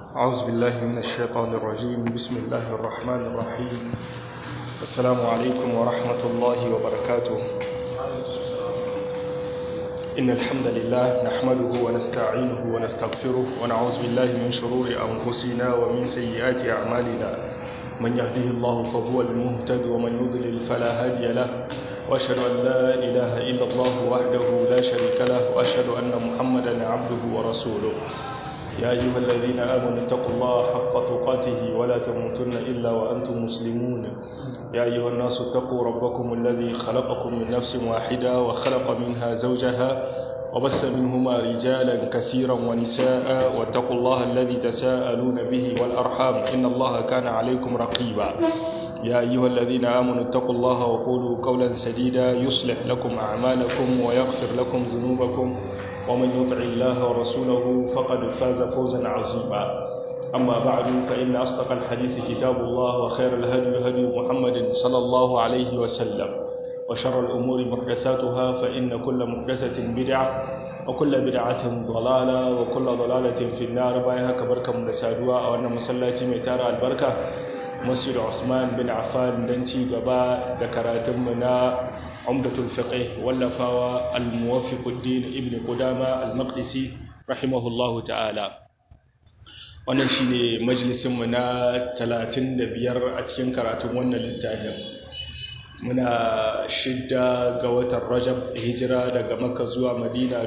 أعوذ بالله من الشيطان الرجيم بسم الله الرحمن الرحيم السلام عليكم ورحمة الله وبركاته إن الحمد لله نحمده ونستعينه ونستغفره ونعوذ بالله من شرور أنفسنا ومن سيئات أعمالنا من يهده الله فهو المهتد ومن يضلل فلا هادي له وأشهد أن لا إله إلا الله وحده لا شريك له وأشهد أن محمدا عبده ورسوله يا أيها الذين آمنوا اتقوا الله حق تقاته ولا تموتن إلا وأنتم مسلمون يا أيها الناس اتقوا ربكم الذي خلقكم من نفس واحدة وخلق منها زوجها وبث منهما رجالا كثيرا ونساء واتقوا الله الذي تساءلون به والأرحام إن الله كان عليكم رقيبا يا أيها الذين آمنوا اتقوا الله وقولوا قولا سديدا يصلح لكم أعمالكم ويغفر لكم ذنوبكم ومن يطع الله ورسوله فقد فاز فوزا عظيما أما بعد فإن أصدق الحديث كتاب الله وخير الهدي هدي محمد صلى الله عليه وسلم وشر الأمور محدثاتها فإن كل محدثة بدعة وكل بدعة ضلالة وكل ضلالة في النار بايها كبركة مدسادوا أو أن مسلاتي ميتارة البركة مسجد عثمان بن عفان دنتي قباء ذكراتمنا عمدة الفقه واللفاوى الموفق الدين ابن قدامة المقدسي رحمه الله تعالى wannan shine majalisinmu na 35 a cikin karatun wannan littafin muna shidda ga watan rajab hijira daga makka zuwa madina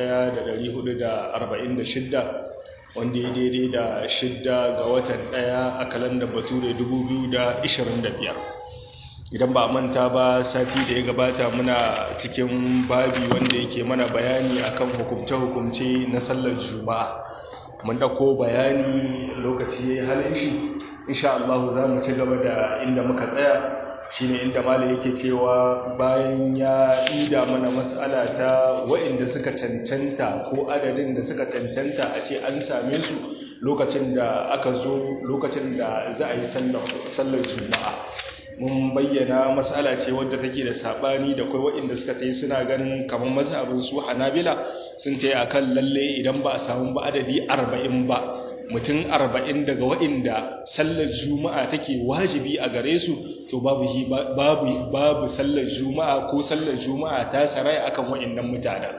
1446 wanda ya daidai da shidda ga watan daya a kalandar bature 2025 idan ba manta ba sati da ya gabata muna cikin babi wanda yake mana bayani akan hukumce-hukumce na sallar juma'a mun dauko bayani lokaci ya yi halin shi insha Allah za mu ci gaba da inda muka tsaya shine inda malam yake cewa bayan ya ida mana mas'ala ta waɗanda suka cancanta ko adadin da suka cancanta a ce an same su lokacin da aka zo lokacin da za a yi sallar juma'a mun bayyana matsala ce wadda take da sabani da kai waɗanda suka tayi suna ganin kamar mazhabin su Hanabila sun tayi akan lalle idan ba a samu ba adadi 40 ba mutum 40 daga waɗanda sallar juma'a take wajibi a gare su to babu babu babu sallar juma'a ko sallar juma'a ta sarai akan waɗannan mutanen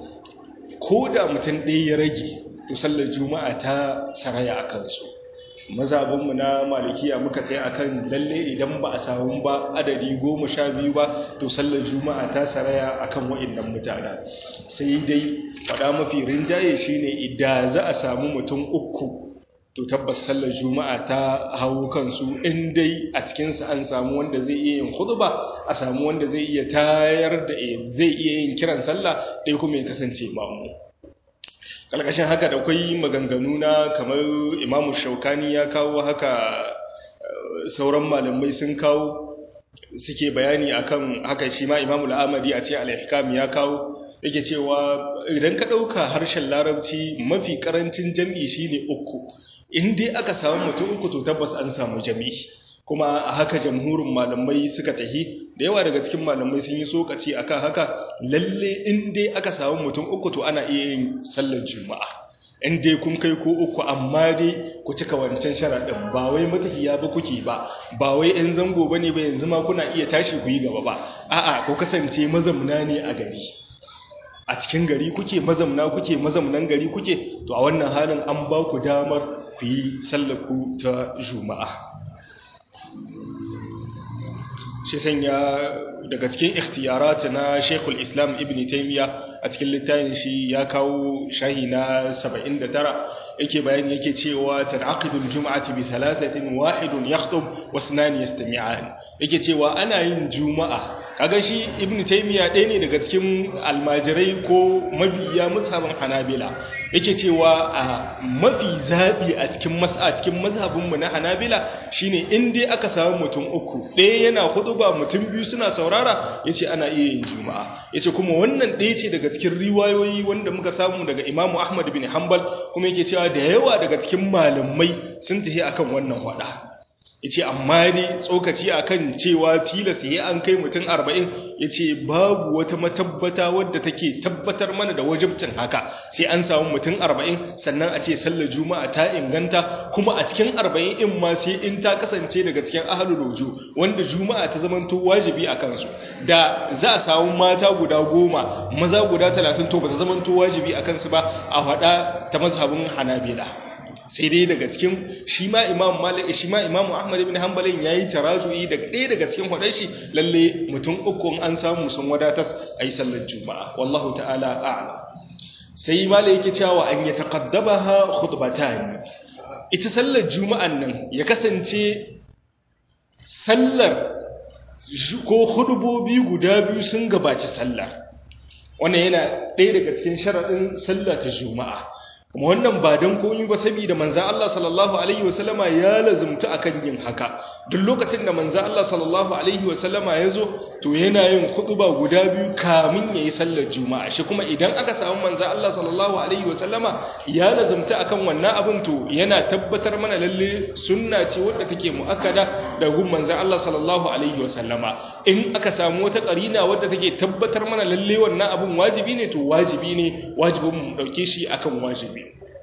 ko da mutum ɗaya ya rage to sallar juma'a ta saraya akan su mazabinmu na malikiya muka tsaye akan lalle idan ba a samu ba adadi goma sha biyu ba to sallar juma'a ta saraya akan wa'annan mutane sai dai faɗa mafi rinjaye shine idan za a samu mutum uku to tabbas sallar juma'a ta hawo kansu in dai a cikinsa an samu wanda zai iya yin khutba a samu wanda zai iya tayar da zai iya yin kiran sallah dai kuma ya kasance mamu kalkashin haka da kwai maganganu na kamar imamu shaukani ya kawo haka sauran malamai sun kawo suke bayani akan haka shi ma imamu al'amadi a ce al'ihkam ya kawo yake cewa idan ka ɗauka harshen larabci mafi ƙarancin jam'i shine uku in dai aka samu mutum uku to tabbas an samu jami'i kuma a haka jamhurin malamai suka tahi da yawa daga cikin malamai sun yi sokaci akan haka lalle in dai aka samu mutum uku to ana iya yin sallar juma'a in dai kun kai ko uku amma dai ku cika wancan sharaɗin ba wai matafiya ba kuke ba ba wai yan zango ba ne ba yanzu ma kuna iya tashi ku yi gaba ba a'a ku kasance mazamna ne a gari a cikin gari kuke mazamna kuke mazamnan gari kuke to a wannan halin an ba ku damar ku yi sallar ku ta juma'a shi sanya daga cikin ikhtiyarat na Sheikhul Islam Ibn Taymiyyah a cikin littafin shi ya kawo shahi na 79 yake bayani yake cewa tanaqidul jum'ati bi thalathatin wahidun yakhutub wa ithnan yastami'an yake cewa ana yin juma'a kaga shi Ibn Taymiyyah ɗaya ne daga cikin almajirai ko mabiya musabin Hanabila yake cewa a mafi zabi a cikin mas'a cikin mazhabin mu na Hanabila shine in dai aka samu mutum uku ɗaya yana hutuba mutum biyu suna saurara yace ana iya yin juma'a yace kuma wannan ɗaya ce daga cikin riwayoyi wanda muka samu daga Imam Ahmad bin Hanbal kuma yake cewa da yawa daga cikin malamai sun tafi akan wannan wada yace amma dai tsokaci akan cewa tilas yayi an kai mutum 40 yace babu wata matabbata wadda take tabbatar mana da wajibcin haka sai an samu mutum 40 sannan a ce sallar juma'a ta inganta kuma a cikin 40 in ma sai in ta kasance daga cikin ahlul wuju wanda juma'a ta zamanto wajibi a kansu da za a samu mata guda goma maza guda 30 to ba ta zamanto wajibi a kansu ba a faɗa ta mazhabin hanabila sai dai daga cikin shi ma imam malik shi ma imam ahmad ibn hanbalin yayi tarazu'i da ɗaya daga cikin hudar shi lalle mutum uku an samu sun wadatas ayi sallar juma'a wallahu ta'ala a'lam sai malik yake cewa an yataqaddabaha khutbatan ita sallar juma'an nan ya kasance sallar ko hudubobi guda biyu sun gabaci sallar wannan yana ɗaya daga cikin sharaɗin sallar ta juma'a kuma wannan ba don komi ba saboda manzan Allah sallallahu Alaihi wasallama ya lazumta akan yin haka duk lokacin da manzan Allah sallallahu Alaihi wasallama ya zo to yana yin ba guda biyu kamin ya yi sallar juma'a shi kuma idan aka samu manzan Allah sallallahu Alaihi wasallama ya lazumta akan wannan abin to yana tabbatar mana lalle sunna ce wadda take mu'akkada da gun manzan Allah sallallahu Alaihi wasallama in aka samu wata karina wadda take tabbatar mana lalle wannan abin wajibi ne to wajibi ne wajibin mu dauke shi akan wajibi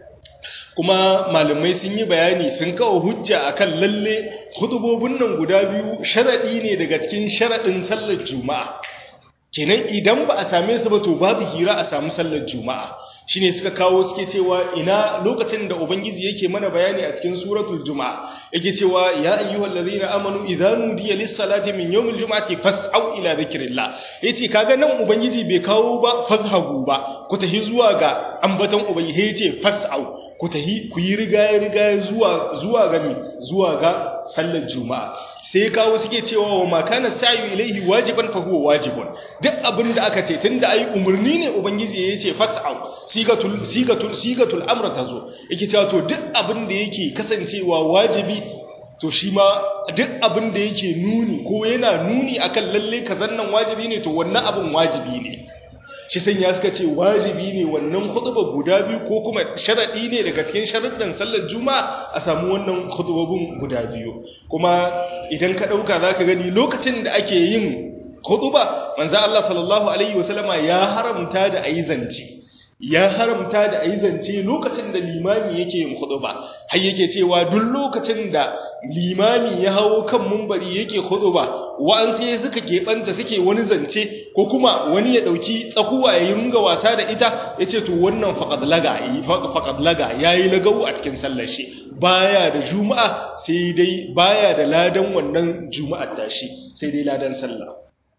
kuma malamai sun yi bayani sun kawo hujja akan lalle hudubobin nan guda biyu sharadi ne daga cikin sharadin sallar juma'a kenan idan ba a same su ba to babu hira a samu sallar juma'a shine suka kawo suke cewa ina lokacin da ubangiji yake mana bayani a cikin suratul juma'a yake cewa ya ayyuhal ladhina amanu idza nudiya lis-salati min yawmil jum'ati fas'au ila dhikrillah yace kaga nan ubangiji bai kawo ba fazhabu ba ku tahi zuwa ga ambaton ubangiji yace fas'au ku tahi ku yi riga riga zuwa zuwa ga zuwa ga sallar juma'a sai kawo suke cewa wa makana sa'i ilaihi wajiban fa huwa wajibun duk abin da aka ce tunda ai umurni ne ubangiji ya ce fas'au sigatul sigatul sigatul amr tazo yake cewa to duk abin da yake kasancewa wajibi to shi ma duk abin da yake nuni ko yana nuni akan lalle kazan nan wajibi ne to wannan abin wajibi ne shi san ya suka ce wajibi ne wannan khutba guda biyu ko kuma sharadi ne daga cikin sharuɗan sallar juma'a a samu wannan khutbobin guda biyu kuma idan ka dauka zaka gani lokacin da ake yin khutba manzo Allah sallallahu alaihi wasallama ya haramta da ayi zance ya haramta da ayi zance lokacin da limami yake yin khutba har yake cewa duk lokacin da limami ya hawo kan mumbari yake khutba wa'an sai suka keɓanta suke wani zance ko kuma wani ya ɗauki tsakuwa ya yunga wasa da ita ya ce to wannan faƙad laga faƙad laga ya yi lagawu a cikin sallar shi baya da juma'a sai dai baya da ladan wannan juma'ar tashi sai dai ladan sallah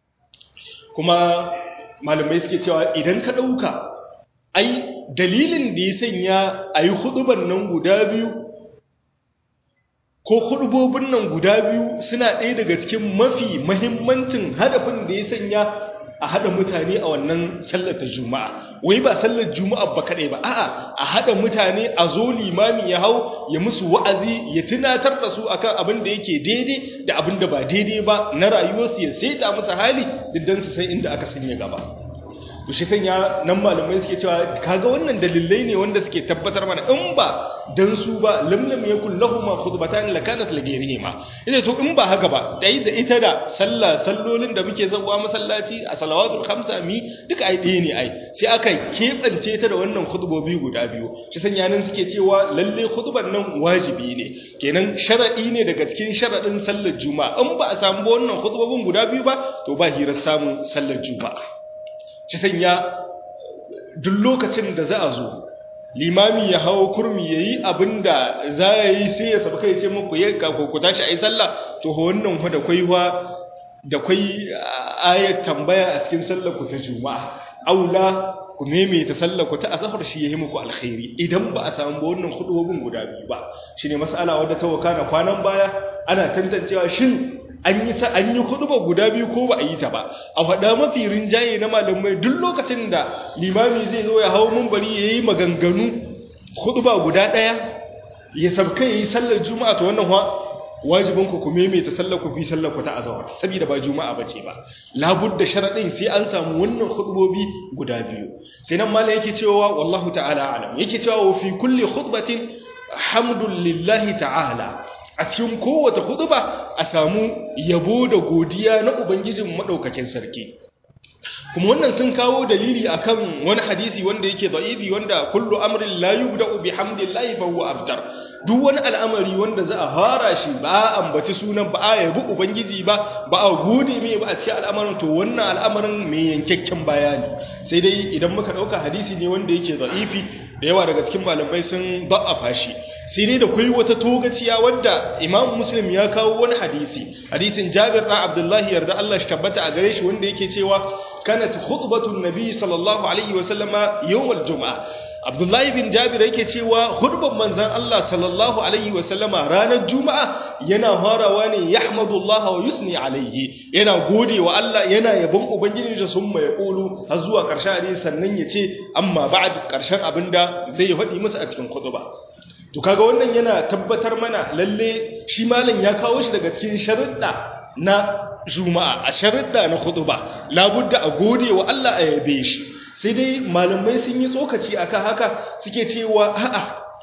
kuma malamai suke cewa idan ka ɗauka ai dalilin da ya sanya a yi huduban nan guda biyu ko hudubobin nan guda biyu suna ɗaya daga cikin mafi mahimmancin hadafin da ya sanya a haɗa mutane a wannan sallar ta juma'a wai ba sallar juma'a ba kaɗai ba a'a a haɗa mutane a zo limami ya hau ya musu wa'azi ya tunatar da su akan abin da yake daidai da abin da ba daidai ba na rayuwarsu ya saita musu hali diddan su san inda aka sanya gaba to shi sanya nan malamai suke cewa kaga wannan dalilai ne wanda suke tabbatar mana in ba dan su ba lamlam yakul lahum khutbatan lakanat lagairihima ita to in ba haka ba dai da ita da sallah sallolin da muke zawa masallaci a salawatul khamsa mi duka ai ɗaya ne ai sai aka kebance ta da wannan khutbobi guda biyu shi sanya nan suke cewa lalle khutban nan wajibi ne kenan sharadi ne daga cikin sharadin sallar juma'a in ba a samu wannan khutbobin guda biyu ba to ba hirar samun sallar juma'a ci sanya duk lokacin da za a zo limami ya hawo kurmi ya yi abin da za a yi sai ya sabu kai ce muku ya ku tashi a yi sallah to wannan hu da kwaiwa da kwai ayat tambaya a cikin sallar ku ta juma'a aula ku maimaita sallar ku ta asafar shi yayi muku alkhairi idan ba a samu wannan hudubin guda biyu ba shine mas'ala wadda ta wakana kwanan baya ana tantancewa shin an yi sa an yi huduba guda biyu ko ba a yi ta ba a faɗa mafi rinjaye na malamai duk lokacin da limami zai zo ya hau mumbari ya yi maganganu huduba guda ɗaya ya sabka ya yi sallar juma'a ta wannan wajibin ku ku maimaita sallar ku fi sallar ku ta azawar saboda ba juma'a bace ba labudda sharadin sai an samu wannan khutbobi guda biyu sai nan malai yake cewa wallahu ta'ala alam yake cewa wa fi kulli khutbatin hamdul lillahi ta'ala a cikin kowace huduba a samu yabo da godiya na ubangijin madaukakin sarki kuma wannan sun kawo dalili akan wani hadisi wanda yake da'ifi wanda kullu amrin la yubda'u bihamdillahi fa huwa abtar duk wani al'amari wanda za a fara shi ba a ambaci sunan ba a yabi ubangiji ba ba a gode mai ba a cikin al'amarin to wannan al'amarin mai yankakken bayani sai dai idan muka dauka hadisi ne wanda yake da'ifi da yawa daga cikin malamai sun da'afa shi sai dai da kai wata togaciya wadda imam muslim ya kawo wani hadisi hadisin jabir ɗan abdullahi yarda Allah shi tabbata a gare shi wanda yake cewa kanat khutbatun nabi sallallahu alaihi wa sallama yawmal juma'a abdullahi bin jabir yake cewa khutban manzon Allah sallallahu alaihi wa sallama ranar juma'a yana farawa ne yahmadullah wa yusni alaihi yana gode wa Allah yana yabon ubangiji da sun mai kulu har zuwa karshen hadisi sannan ya ce amma ba'd karshen abinda zai faɗi musu a cikin khutba to kaga wannan yana tabbatar mana lalle shi malam ya kawo shi daga cikin sharuɗa na juma'a a sharuɗa na khutba labudda a gode wa Allah a yabe shi sai dai malamai sun yi tsokaci akan haka suke cewa a'a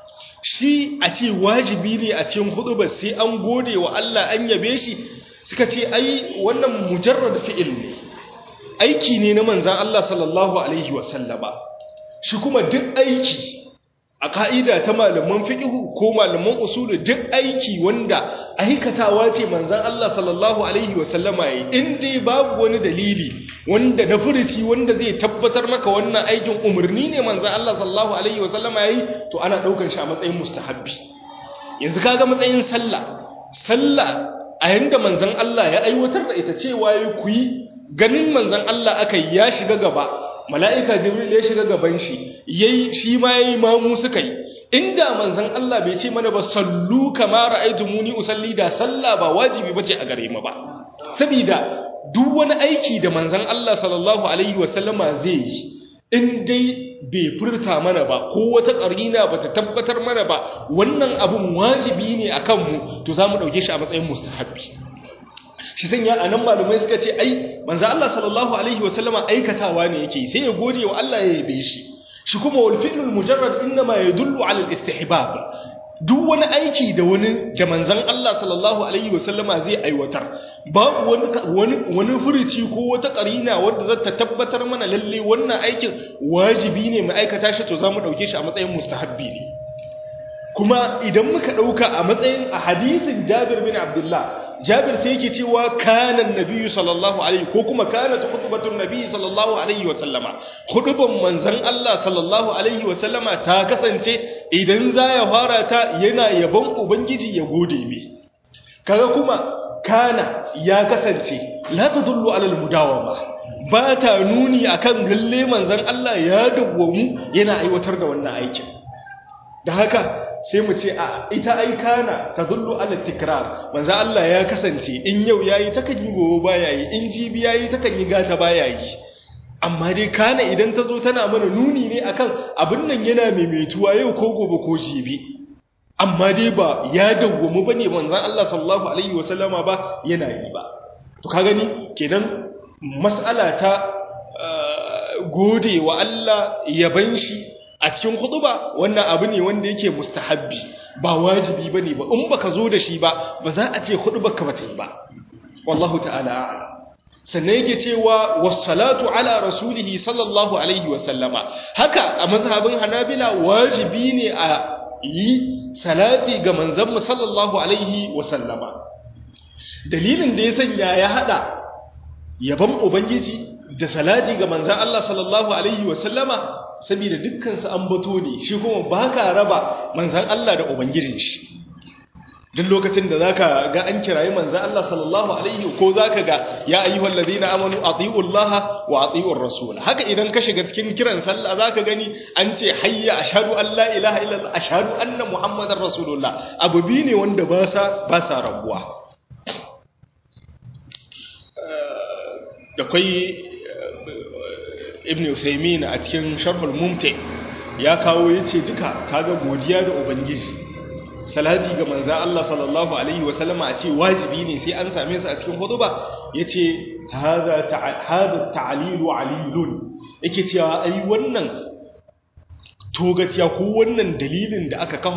shi a ce wajibi ne a cikin khutba sai an gode wa Allah an yabe shi suka ce ai wannan mujarrad fi'il ne aiki ne na manzon Allah sallallahu alaihi wasallama shi kuma duk aiki a ka'ida ta malaman fiƙihu ko malaman usulu duk aiki wanda aikatawa ce manzan Allah sallallahu alaihi wasallama yi in dai babu wani dalili wanda na furuci wanda zai tabbatar maka wannan aikin umarni ne manzan Allah sallallahu alaihi wasallama yi to ana ɗaukar shi a matsayin mustahabbi yanzu kaga matsayin sallah sallah a yanda manzan Allah ya aiwatar da ita cewa ya ku yi ganin manzan Allah aka ya shiga gaba mala'ika jibril ya shiga gaban shi yayi shi ma yayi mamu suka yi inda manzon Allah bai ce mana ba sallu kama ra'aytumuni usalli da sallah ba wajibi bace a gare mu ba saboda duk wani aiki da manzon Allah sallallahu alaihi wasallama zai yi in dai bai furta mana ba ko wata ƙarina ba ta tabbatar mana ba wannan abun wajibi ne akan mu to za mu ɗauke shi a matsayin mustahabbi shi sanya a nan malumai suka ce ai manzo Allah sallallahu alaihi wasallama aikatawa ne yake sai ya gode wa Allah ya yabe shi shi kuma wal fi'lul mujarrad inma yadullu ala al istihbab duk wani aiki da wani da manzon Allah sallallahu alaihi wasallama zai aiwatar babu wani wani wani furuci ko wata karina wadda zata tabbatar mana lalle wannan aikin wajibi ne mu aikata shi to zamu dauke shi a matsayin mustahabbi ne kuma idan muka ɗauka a matsayin a hadisin jabir bin abdullah jabir sai yake cewa kanan nabiyyu sallallahu alaihi ko kuma kana ta khutbatun nabiyyi sallallahu alaihi wa sallama khutban manzon Allah sallallahu alaihi wa sallama ta kasance idan za ya fara ta yana yabon ubangiji ya gode mi kaga kuma kana ya kasance la tadullu ala almudawama ba ta nuni akan lalle manzon Allah ya dawwamu yana aiwatar da wannan aikin da haka sai mu ce a ita ai kana tadullu ala tikrar manzo Allah ya kasance in yau yayi takan yi gobe baya yi in jibi yayi takan yi gata baya yi amma dai kana idan ta zo tana mana nuni ne akan abin nan yana maimaituwa yau ko gobe ko jibi amma dai ba ya dawwamu bane manzon Allah sallallahu alaihi wasallama ba yana yi ba to ka gani kenan mas'ala ta gode wa Allah yaban shi a cikin ba wannan abu ne wanda yake mustahabbi ba wajibi bane ba in baka zo da shi ba ba za a ce ka bata yi ba wallahu ta'ala a'lam sannan yake cewa wassalatu ala rasulihi sallallahu alaihi wa sallama haka a mazhabin hanabila wajibi ne a yi salati ga manzon mu sallallahu alaihi wa sallama dalilin da ya sanya ya hada yaban ubangiji da salati ga manzon Allah sallallahu alaihi wa sallama saboda dukkansu an bato ne shi kuma ba ka raba manzan Allah da Ubangijin shi duk lokacin da zaka ga an kirayi manzan Allah sallallahu alaihi ko zaka ga ya ayyuhal ladina amanu atiullaha wa atiur rasul haka idan ka shiga cikin kiran sallah zaka gani an ce hayya ashhadu an la ilaha illallah ashhadu anna muhammadar rasulullah abu bi ne wanda ba sa ba sa rabuwa da kai ibn usaimin a cikin sharhul mumti ya kawo yace duka kaga godiya da ubangiji salati ga manzon Allah sallallahu alaihi wasallama a ce wajibi ne sai an same su a cikin hutuba yace hadha hadha ta'lilu alilun yake cewa ai wannan togaciya ko wannan dalilin da aka kafa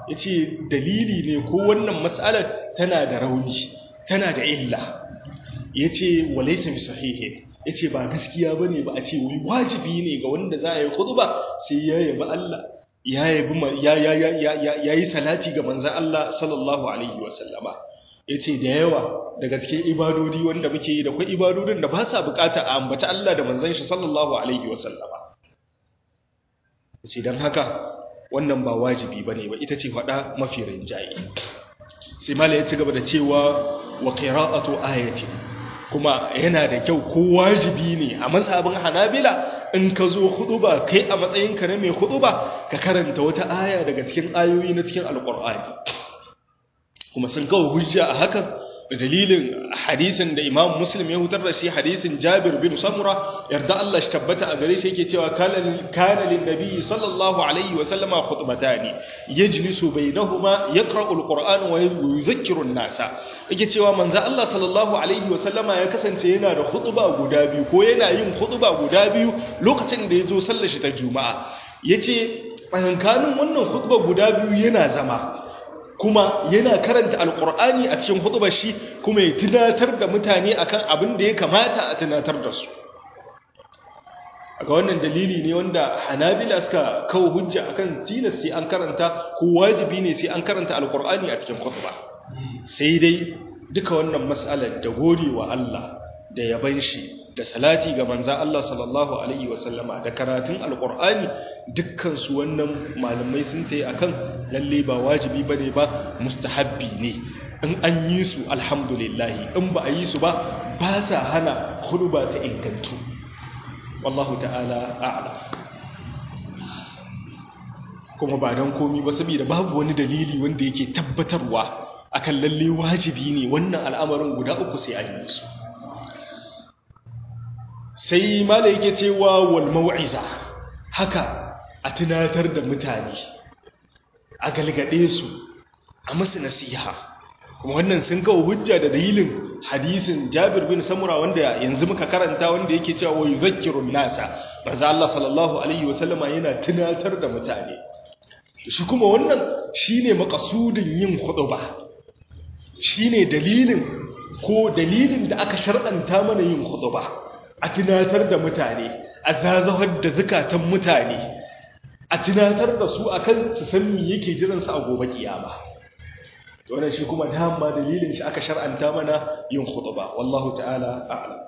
yace dalili ne ko wannan mas'alar tana da rauni tana da illa yace walaysa bi sahihin yace ba gaskiya bane ba a ce wai wajibi ne ga wanda za a yi khutba sai ya yabi Allah ya yabi ya ya ya ya yi salati ga manzon Allah sallallahu alaihi wasallama yace da yawa daga cikin ibadodi wanda muke yi da kwai ibadodin da ba sa bukata a ambaci Allah da manzon shi sallallahu alaihi wasallama yace dan haka wannan ba wajibi bane ba ita ce fada mafi rinjaye sai mala ya ci gaba da cewa wa qira'atu ayatin kuma yana da kyau ko wajibi ne a mazhabin hanabila in ka zo huduba kai a matsayinka na mai huduba ka karanta wata aya daga cikin ayoyi na cikin alkur'ani kuma sun kawo hujja a hakan dalilin hadisin da imam muslim ya hutar da shi hadisin jabir bin samura yarda Allah shi tabbata a gare shi yake cewa kana lin nabi sallallahu alaihi wa sallama khutbatani yajlisu bainahuma yaqra'u alquran wa yuzakkiru an-nasa yake cewa manzo Allah sallallahu alaihi wa sallama ya kasance yana da khutba guda biyu ko yana yin khutba guda biyu lokacin da yazo sallar shi ta juma'a yace tsakankanin wannan khutba guda biyu yana zama kuma yana karanta alkur'ani a cikin hutubar shi kuma ya tunatar da mutane akan abin da ya kamata a tunatar da su ga wannan dalili ne wanda hanabila suka kawo hujja akan tilas sai an karanta ko wajibi ne sai an karanta alkur'ani a cikin hutuba sai dai duka wannan mas'alar da godewa Allah da yaban shi da salati ga manza Allah sallallahu alaihi wasallama da karatun alkur'ani dukkan su wannan malamai sun tayi akan lalle ba wajibi bane ba mustahabbi ne in an yi su alhamdulillah in ba a yi su ba ba sa hana ba ta ingantu wallahu ta'ala a'lam kuma ba don komi ba saboda babu wani dalili wanda yake tabbatarwa akan lalle wajibi ne wannan al'amarin guda uku sai an yi su sai mala yake cewa wal mau'iza haka a tunatar da mutane a galgade su a musu nasiha kuma wannan sun kawo hujja da dalilin hadisin Jabir bin Samura wanda yanzu muka karanta wanda yake cewa wa yuzakkirun nasa manzo Allah sallallahu alaihi wasallama yana tunatar da mutane shi kuma wannan shine makasudin yin khutba shine dalilin ko dalilin da aka shar'anta mana yin khutba a tunatar da mutane a zazahar da zukatan mutane a tunatar da su akan su san me yake jiran su a gobe kiyama wannan shi kuma dama dalilin shi aka shar'anta mana yin khutba wallahu ta'ala a'lam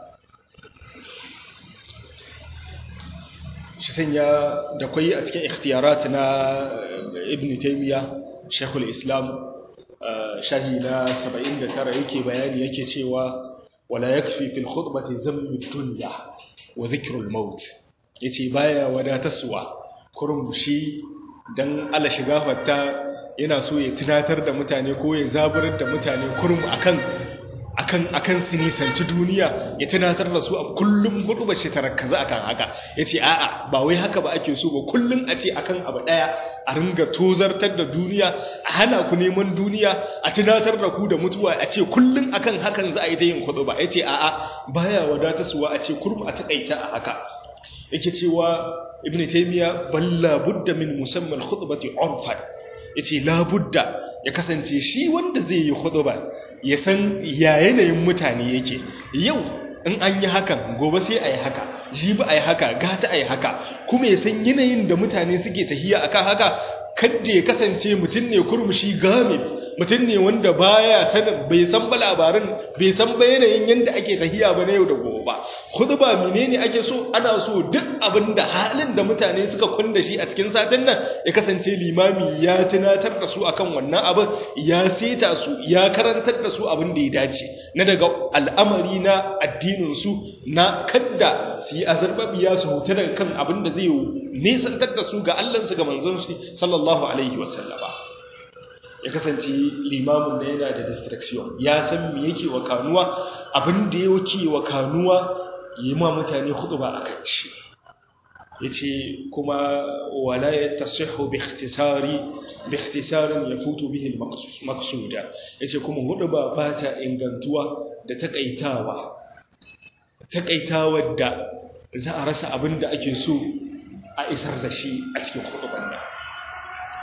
shi sanya da kwai a cikin ikhtiyarat na ibn taymiya shaykhul islam shahi na 79 yake bayani yake cewa wala yakfi fil khutbati dhammu dunya wa dhikrul maut yace baya wadatarsuwa kurum shi dan Allah shiga fatta yana so ya tunatar da mutane ko ya zaburar da mutane kurum akan akan akan su nisanci duniya ya tunatar da su a kullum hudu ba shi tarakkaza akan haka yace a'a ba wai haka ba ake so ba kullum a ce akan abu daya a ringa tozartar da duniya a hana ku neman duniya a tunatar da ku da mutuwa a ce kullum akan hakan za a yi ta yin hudu ba yace a'a baya wadatarsuwa a ce kurum a takaita a haka yake cewa ibnu taymiya balla budda min musamman khutbati urfan yace la budda ya kasance shi wanda zai yi khutba ya san ya yanayin mutane yake yau in an yi hakan gobe sai a yi haka jibi a yi haka gata a yi haka kuma ya san yanayin da mutane suke tahiya akan haka kadda ya kasance mutum ne kurmushi gamit mutum ne wanda baya sanin bai san ba labarin bai san ba yanayin yadda ake tahiya ba na yau da gobe ba khutba menene ake so ana so duk abin da halin da mutane suka kunda shi a cikin satin nan ya kasance limami ya tunatar da su akan wannan abin ya seta su ya karantar da su abin da ya dace na daga al'amari na addinin su na kadda su yi azarbabiya su hutu daga kan abin da zai nisantar da su ga Allahnsu ga manzon shi sallallahu alaihi wasallama ya kasance limamin da yana da distraction ya san me yake wa kanuwa abin da yake wa kanuwa yi ma mutane ba a kan shi yace kuma wala yatasihu bi ikhtisari bi ikhtisarin yafutu bihi al-maqsuda yace kuma huduba ba ta ingantuwa da takaitawa takaitawa da za a rasa abin da ake so a isar da shi a cikin huduban nan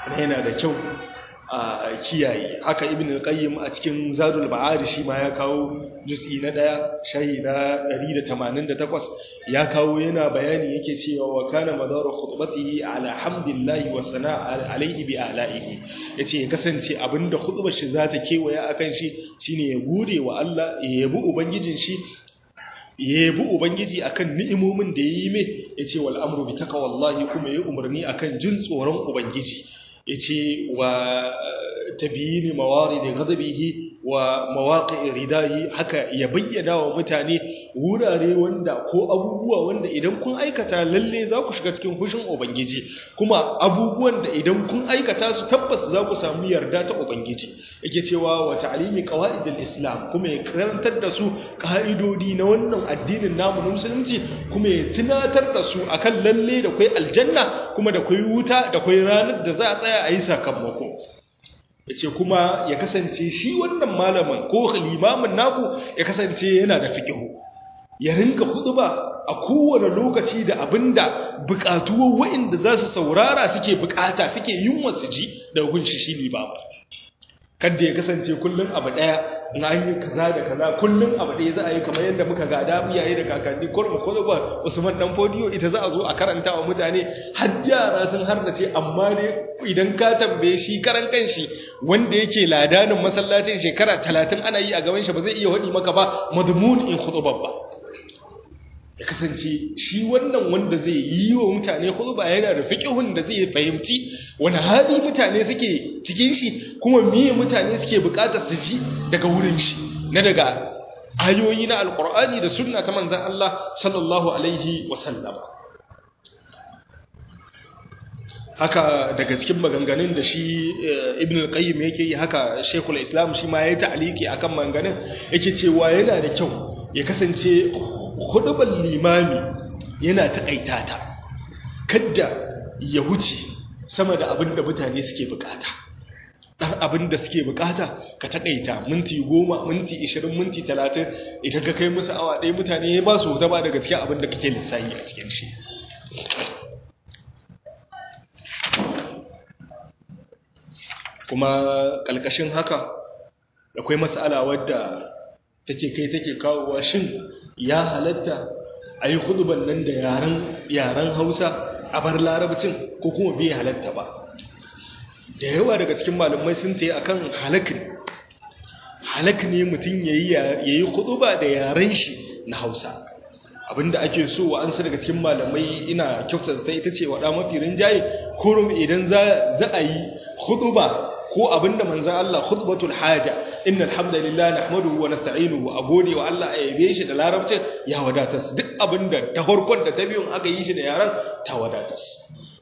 yana da kyau a kiyaye haka ibn al-qayyim a cikin zadul ma'ad shi ma ya kawo juz'i na daya shahi na 188 ya kawo yana bayani yake cewa wa kana madaru khutbatihi ala hamdillahi wa sana'a alayhi bi ala'ihi yace ya kasance abinda khutbar shi zata kewaya akan shi shine ya gode wa Allah ya yabi ubangijin shi ya yabi ubangiji akan ni'imomin da yayi mai yace wal amru bi taqwallahi kuma ya umarni akan jin tsoron ubangiji yace wa tabiyini mawaridi ghadabihi wa mawaqi'i ridahi haka ya bayyana wa mutane wurare wanda ko abubuwa wanda idan kun aikata lalle za ku shiga cikin hushin ubangiji kuma abubuwan da idan kun aikata su tabbas za ku samu yarda ta ubangiji yake cewa wa ta'limi qawaidil islam kuma ya karantar da su ka'idodi na wannan addinin namu na musulunci kuma ya tunatar da su akan lalle da kai aljanna kuma da kai wuta da kai ranar da za a tsaya a yi sakamako ya ce kuma ya kasance shi wannan malamin ko limamin naku ya kasance yana da fikihu ya rinka ba a kowane lokaci da abinda bukatuwar wa'inda za su saurara suke bukata suke yin wasu ji da hukunci shi limamin kadda ya kasance kullum abu daya na an yi kaza da kaza kullum abu daya za a yi kamar yadda muka gada iyaye da kakanni kurma ba usman dan fodiyo ita za a zo a karanta wa mutane har yara sun harnace amma ne idan ka tambaye shi karan kanshi wanda yake ladanin masallacin shekara talatin ana yi a gaban shi ba zai iya hadi maka ba madmun in khutbah ba ya kasance shi wannan wanda zai yi wa mutane khutba yana da fiqhun da zai fahimci wani hali mutane suke cikin shi kuma miye mutane suke bukatar su ji daga wurin shi na daga ayoyi na alqur'ani da sunna ta manzon Allah sallallahu alaihi wasallama haka daga cikin maganganun da shi ibn al-qayyim yake yi haka shekul islam shi ma yayi ta'aliki akan maganganun yake cewa yana da kyau ya kasance hudubar limami yana taƙaita ta kadda ya wuce sama da abin da mutane suke bukata ɗan abin da suke bukata ka taƙaita minti goma minti ishirin minti talatin idan ka kai musu awa ɗaya mutane ya ba su wuta ba daga cikin abin da kake lissayi a cikin shi kuma ƙalƙashin haka akwai matsala wadda take kai take kawowa shin ya halatta a yi huduban nan da yaren hausa a bar larabcin ko kuma bai halatta ba da yawa daga cikin malamai sun ta yi a kan halakin halak ne mutum ya yi huduba da yaren shi na hausa abinda ake so wa an daga cikin malamai ina kyautar ta ita ce waɗa mafi rinjaye kurum idan za a yi huduba ko abinda manzan Allah khutbatul haja innal hamdalillah nahmaduhu wa nasta'inuhu a gode wa Allah a yabe shi da larabcin ya wadata su duk abinda ta farkon da ta biyun aka yi shi da yaran ta wadata su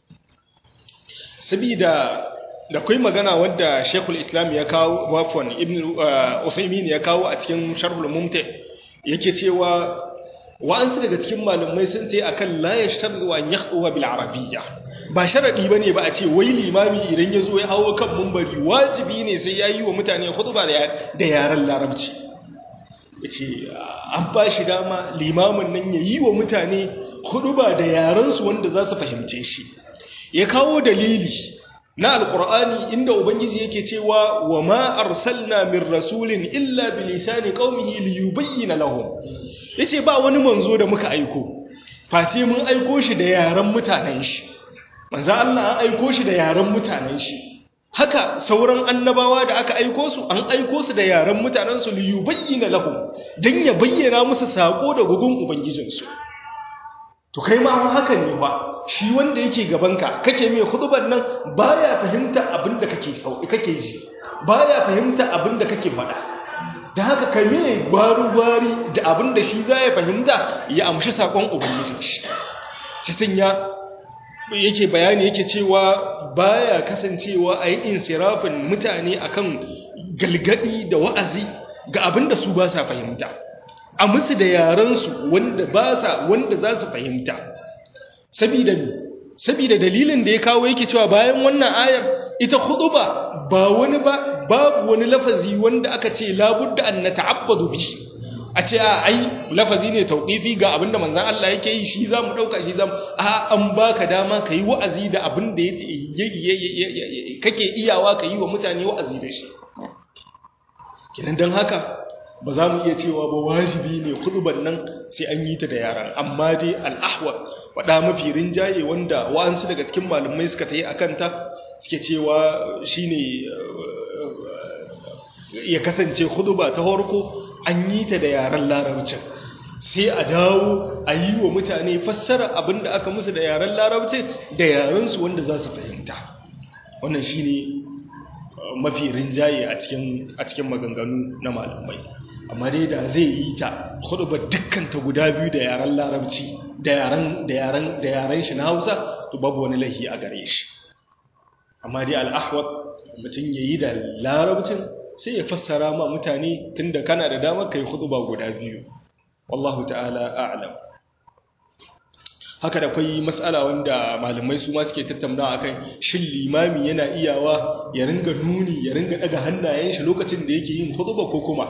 sabida da kai magana wadda Sheikhul Islam ya kawo wafon Ibn Usaymin ya kawo a cikin Sharhul Mumti yake cewa wa'ansu daga cikin malamai sun tayi akan la yashtarzu an yakhwa bil arabiyya ba sharaɗi ba ne ba a ce wai limami idan ya zo ya hawo kan mumbari wajibi ne sai ya yi wa mutane hutuba da yaren larabci ya ce an ba shi dama limamin nan ya yi wa mutane hutuba da yarensu wanda za su fahimce shi ya kawo dalili na alkur'ani inda ubangiji yake cewa wa ma arsalna min rasulin illa bi lisani qaumihi liyubayyana lahum yace ba wani manzo da muka aiko face mun aiko shi da yaren mutanen shi manzan Allah an aiko shi da yaren mutanen shi haka sauran annabawa da aka aiko su an aiko su da yaren mutanen su liyu bayyana lahum dan ya bayyana musu sako da gugun ubangijinsu to kai ma haka ne ba shi wanda yake gabanka kake mai hudubar nan baya fahimta abin da kake sauki kake ji baya fahimta abin da kake faɗa da haka kai mai gwari-gwari da abin da shi za ya fahimta ya amshi sakon ubangijin shi cikin ya yake bayani yake cewa baya kasancewa a yi insirafin mutane akan galgadi da wa'azi ga abin da su ba sa fahimta a musu da yarensu wanda ba sa wanda za su fahimta sabida sabida dalilin da ya kawo yake cewa bayan wannan ayar ita khutuba ba wani ba babu wani lafazi wanda aka ce labudda an nata'abbadu bi a ce a ai lafazi ne tauqifi ga abinda manzon Allah yake yi shi zamu dauka shi zamu a an baka dama kai wa'azi da abin da kake iyawa ka yi wa mutane wa'azi da shi kinan dan haka ba za mu iya cewa ba wajibi ne kutuban nan sai an yi ta da yaran amma dai al'ahwa waɗa mafi rinjaye wanda wa'ansu daga cikin malumai suka ta yi a kanta suke cewa shi ne ya kasance kutuba ta harko an yi ta da yaren larabcin sai a dawo a yi wa mutane fassara abin da aka musu da yaren larabcin da yarensu wanda za su fahimta wannan shi ne mafi rinjaye a cikin maganganu na malamai amma dai da zai yi ta ba dukkan ta guda biyu da yaren larabci da yaren da yaren da yaren shi na Hausa to babu wani lahi a gare shi amma dai al-ahwat mutum yayi da larabcin sai ya fassara ma mutane tunda kana da damar kai khutba guda biyu wallahu ta'ala a'lam haka da kwai matsala wanda malamai su ma suke tattauna akan shin limami yana iyawa ya ringa nuni ya ringa daga hannayen shi lokacin da yake yin khutba ko kuma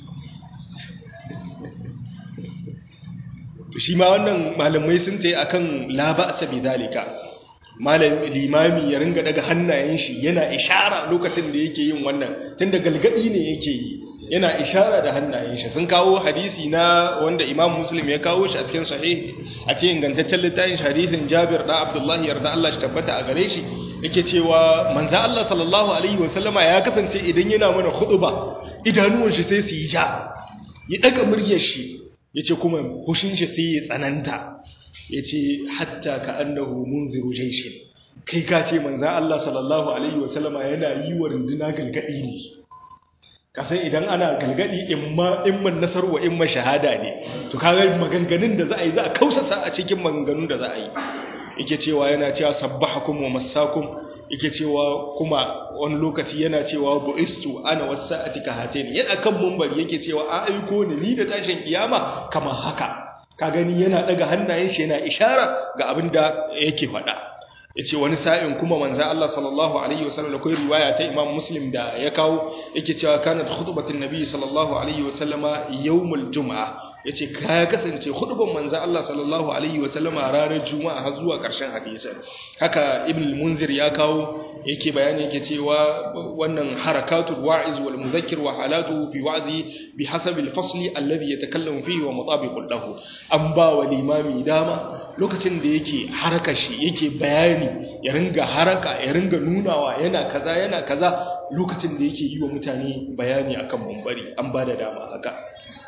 to shi ma wannan malamai sun tayi akan la ba'sa bidalika malam limami ya ringa daga hannayen shi yana ishara lokacin da yake yin wannan tunda galgadi ne yake yi yana ishara da hannayen shi sun kawo hadisi na wanda imam muslim ya kawo shi a cikin sahih a cikin ingantaccen littafin hadisin jabir da abdullahi yarda Allah shi tabbata a gare shi yake cewa manzo Allah sallallahu alaihi wasallama ya kasance idan yana mana khutba idanuwan shi sai su yi ja ya daga muryar shi yace kuma hushin shi sai ya tsananta yace hatta ka annahu munziru jayshin kai ka ce manzo Allah sallallahu alaihi wasallama yana yi wa runduna galgadi ne kasan idan ana galgadi imma imman nasar wa imma shahada ne to kaga maganganun da za a yi za a kausasa a cikin maganganun da za a yi yake cewa yana cewa sabbahakum wa massakum yake cewa kuma wani lokaci yana cewa bu'istu ana wasa'ati ka hatain yana kan mumbari yake cewa a aiko ni ni da tashin kiyama kamar haka ka gani yana daga hannayen shi yana ishara ga abin da yake faɗa yace wani sa'in kuma manzo Allah sallallahu alaihi wasallam akwai riwaya ta Imam Muslim da ya kawo yake cewa kanat khutbatun nabi sallallahu alaihi wasallama yawmul jum'a yace ka kasance khutban manzo Allah sallallahu alaihi wasallama ranar juma'a har zuwa karshen hadisin haka Ibn al-Munzir ya kawo yake bayani yake cewa wannan harakatul wa'iz wal mudhakkir wa halatu fi wa'zi bi hasabi al-fasli alladhi yatakallamu fihi wa mutabiqun lahu an ba wa limami dama lokacin da yake haraka shi yake bayani ya ringa haraka ya ringa nunawa yana kaza yana kaza lokacin da yake yi wa mutane bayani akan bambari an ba da dama haka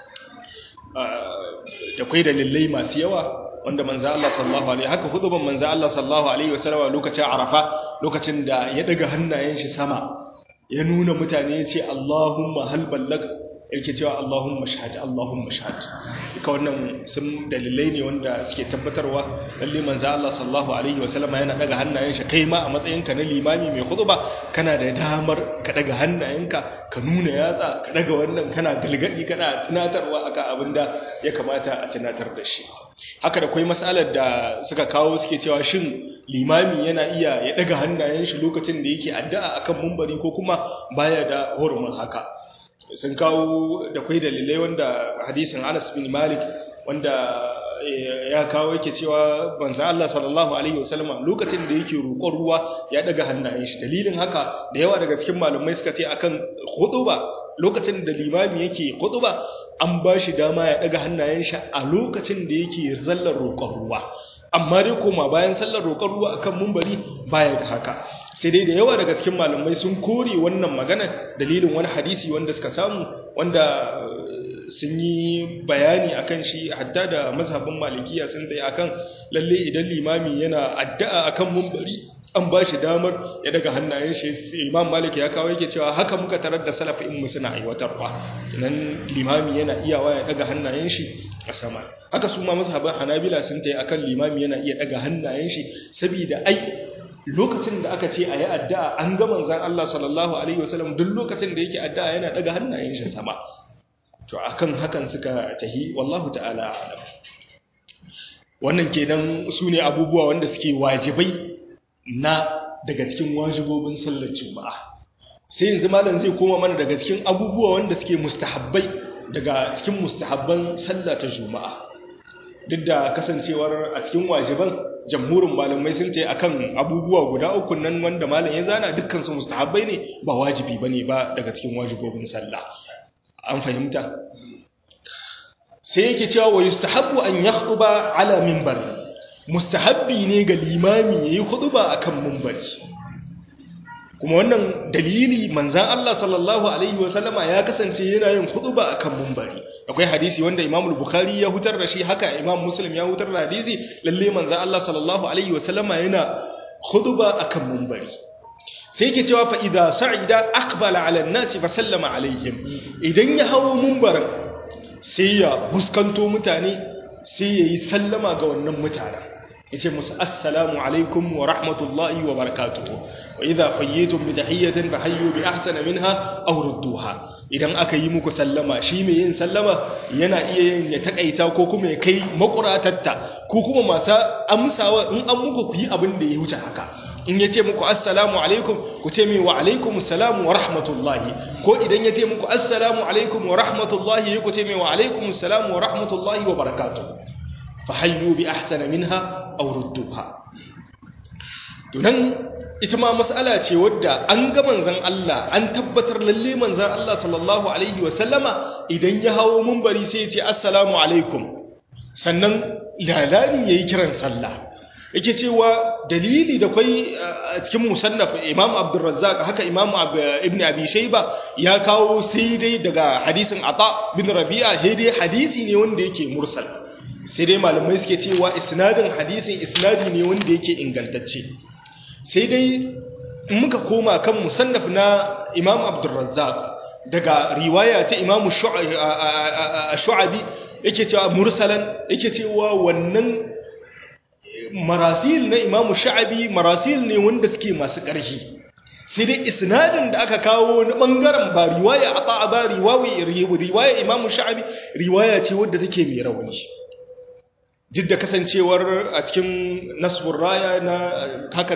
da kwai dalilai masu yawa wanda manzo Allah sallallahu alaihi haka huduban manzo Allah sallallahu alaihi wasallam lokacin Arafa lokacin da ya daga hannayen shi sama ya nuna mutane ya ce Allahumma hal ballagt yake cewa Allahumma shahad Allahumma shahad duka wannan sun dalilai ne wanda suke tabbatarwa lalle manzo Allah sallallahu alaihi wasallam yana daga hannayen shi kai ma a matsayinka na limami mai khutba kana da damar ka daga hannayenka ka nuna yatsa ka daga wannan kana galgadi kana tunatarwa akan abinda ya kamata a tunatar da shi haka da kwai matsalar da suka kawo suke cewa shin limami yana iya ya daga hannayen shi lokacin da yake addu'a akan mumbari ko kuma baya da hurumin haka sun kawo da kwai dalilai wanda hadisin Anas bin Malik wanda ya kawo yake cewa banza Allah sallallahu alaihi wasallam lokacin da yake roƙon ruwa ya daga hannayen shi dalilin haka da yawa daga cikin malumai suka ce akan khutuba lokacin da limami yake khutuba an ba shi dama ya daga hannayen shi a lokacin da yake zallar roƙon ruwa amma dai koma bayan sallar roƙon ruwa akan mumbari baya da haka sai dai da yawa daga cikin malamai sun kore wannan magana dalilin wani hadisi wanda suka samu wanda sun yi bayani akan shi hatta da mazhabin malikiya sun tsaye akan lalle idan limami yana addu'a akan mumbari an ba shi damar ya daga hannayen shi imam malik ya kawo yake cewa haka muka tarar da salafi in suna aiwatarwa idan limami yana iyawa ya daga hannayen shi a sama haka su ma mazhabin hanabila sun tsaye akan limami yana iya daga hannayen shi saboda ai lokacin da aka ce a yi addu'a an ga manzan Allah sallallahu Alaihi wasallam duk lokacin da yake addu'a yana daga hannayen shi sama to akan hakan suka tahi wallahu ta'ala alam wannan kenan su ne abubuwa wanda suke wajibai na daga cikin wajibobin sallar juma'a sai yanzu malam zai koma mana daga cikin abubuwa wanda suke mustahabbai daga cikin mustahabban sallah ta juma'a duk da kasancewar a cikin wajiban jamhurin malamai sun ce akan abubuwa guda uku nan wanda malam ya zana dukkan su mustahabbai ne ba wajibi bane ba daga cikin wajibobin sallah an fahimta sai yake cewa wa yustahabbu an yakhuba ala minbar mustahabbi ne ga limami yayi khutba akan minbari kuma wannan dalili manzan Allah sallallahu alaihi wasallama ya kasance yana yin khutba akan minbari akwai hadisi wanda Imam Bukhari ya hutar da shi haka Imam Muslim ya hutar da hadisi lalle manzan Allah sallallahu alaihi wasallama yana khutba akan minbari sai yake cewa fa idza sa'ida aqbala ala an-nasi fa sallama alaihim idan ya hawo minbarin sai ya buskanto mutane sai yayi sallama ga wannan mutanen yace musu assalamu alaikum wa rahmatullahi wa barakatuhu wa idha qayyitum bi tahiyyatin fahayyu bi ahsana minha aw rudduha idan aka yi muku sallama shi mai yin sallama yana iya yin ya takaita ko kuma ya kai makuratatta ko kuma masu amsawa in an muku ku yi abin da ya wuce haka in ya ce muku assalamu alaikum ku ce mai wa alaikum assalamu wa rahmatullahi ko idan ya ce muku assalamu alaikum wa rahmatullahi ku ce mai wa alaikum assalamu wa rahmatullahi wa barakatuhu fahayyu bi ahsana minha aw rudduha tunan ita ma mas'ala ce wadda an ga manzon Allah an tabbatar lalle manzon Allah sallallahu alaihi wa sallama idan ya hawo munbari sai ya ce assalamu alaikum sannan lalani yayi kiran sallah yake cewa dalili da kwai a cikin musannaf imam abdurrazzaq haka imam ibn abi shayba ya kawo sai dai daga hadisin ata bin rabi'a sai dai hadisi ne wanda yake mursal sai dai malamai suke cewa isnadin hadisin isnadi ne wanda yake ingantacce sai dai in muka koma kan musannaf na imam abdurrazzaq daga riwaya ta imam shu'abi yake cewa mursalan yake cewa wannan marasil na imam sha'abi marasil ne wanda suke masu ƙarfi sai dai isnadin da aka kawo na bangaren ba riwaya ata ba riwaya riwaya imam sha'abi riwaya ce wadda take mai rauni duk da kasancewar a cikin nasbur raya na haka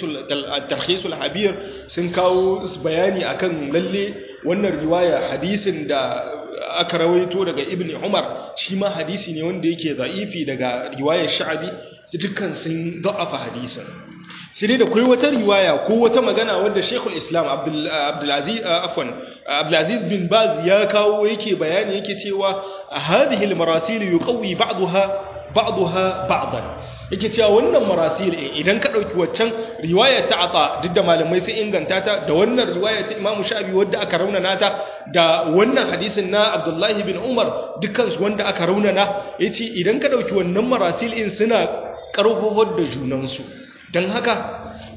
talhisul habir sun kawo bayani akan lalle wannan riwaya hadisin da aka rawaito daga ibn umar shi ma hadisi ne wanda yake za'ifi daga riwayar sha'abi dukkan sun da'afa hadisin sai dai da kai wata riwaya ko wata magana wadda Sheikhul Islam Abdulaziz afwan Abdulaziz bin Baz ya kawo yake bayani yake cewa hadhihi al-marasil yuqawi ba'daha ba'daha ba'dan yake cewa wannan marasil idan ka dauki waccan riwaya ta ata duk da malamai sun inganta ta da wannan riwaya ta Imam Shafi wadda aka raunana ta da wannan hadisin na Abdullah bin Umar dukkan su wanda aka raunana yace idan ka dauki wannan marasil in suna karfafar da junansu don haka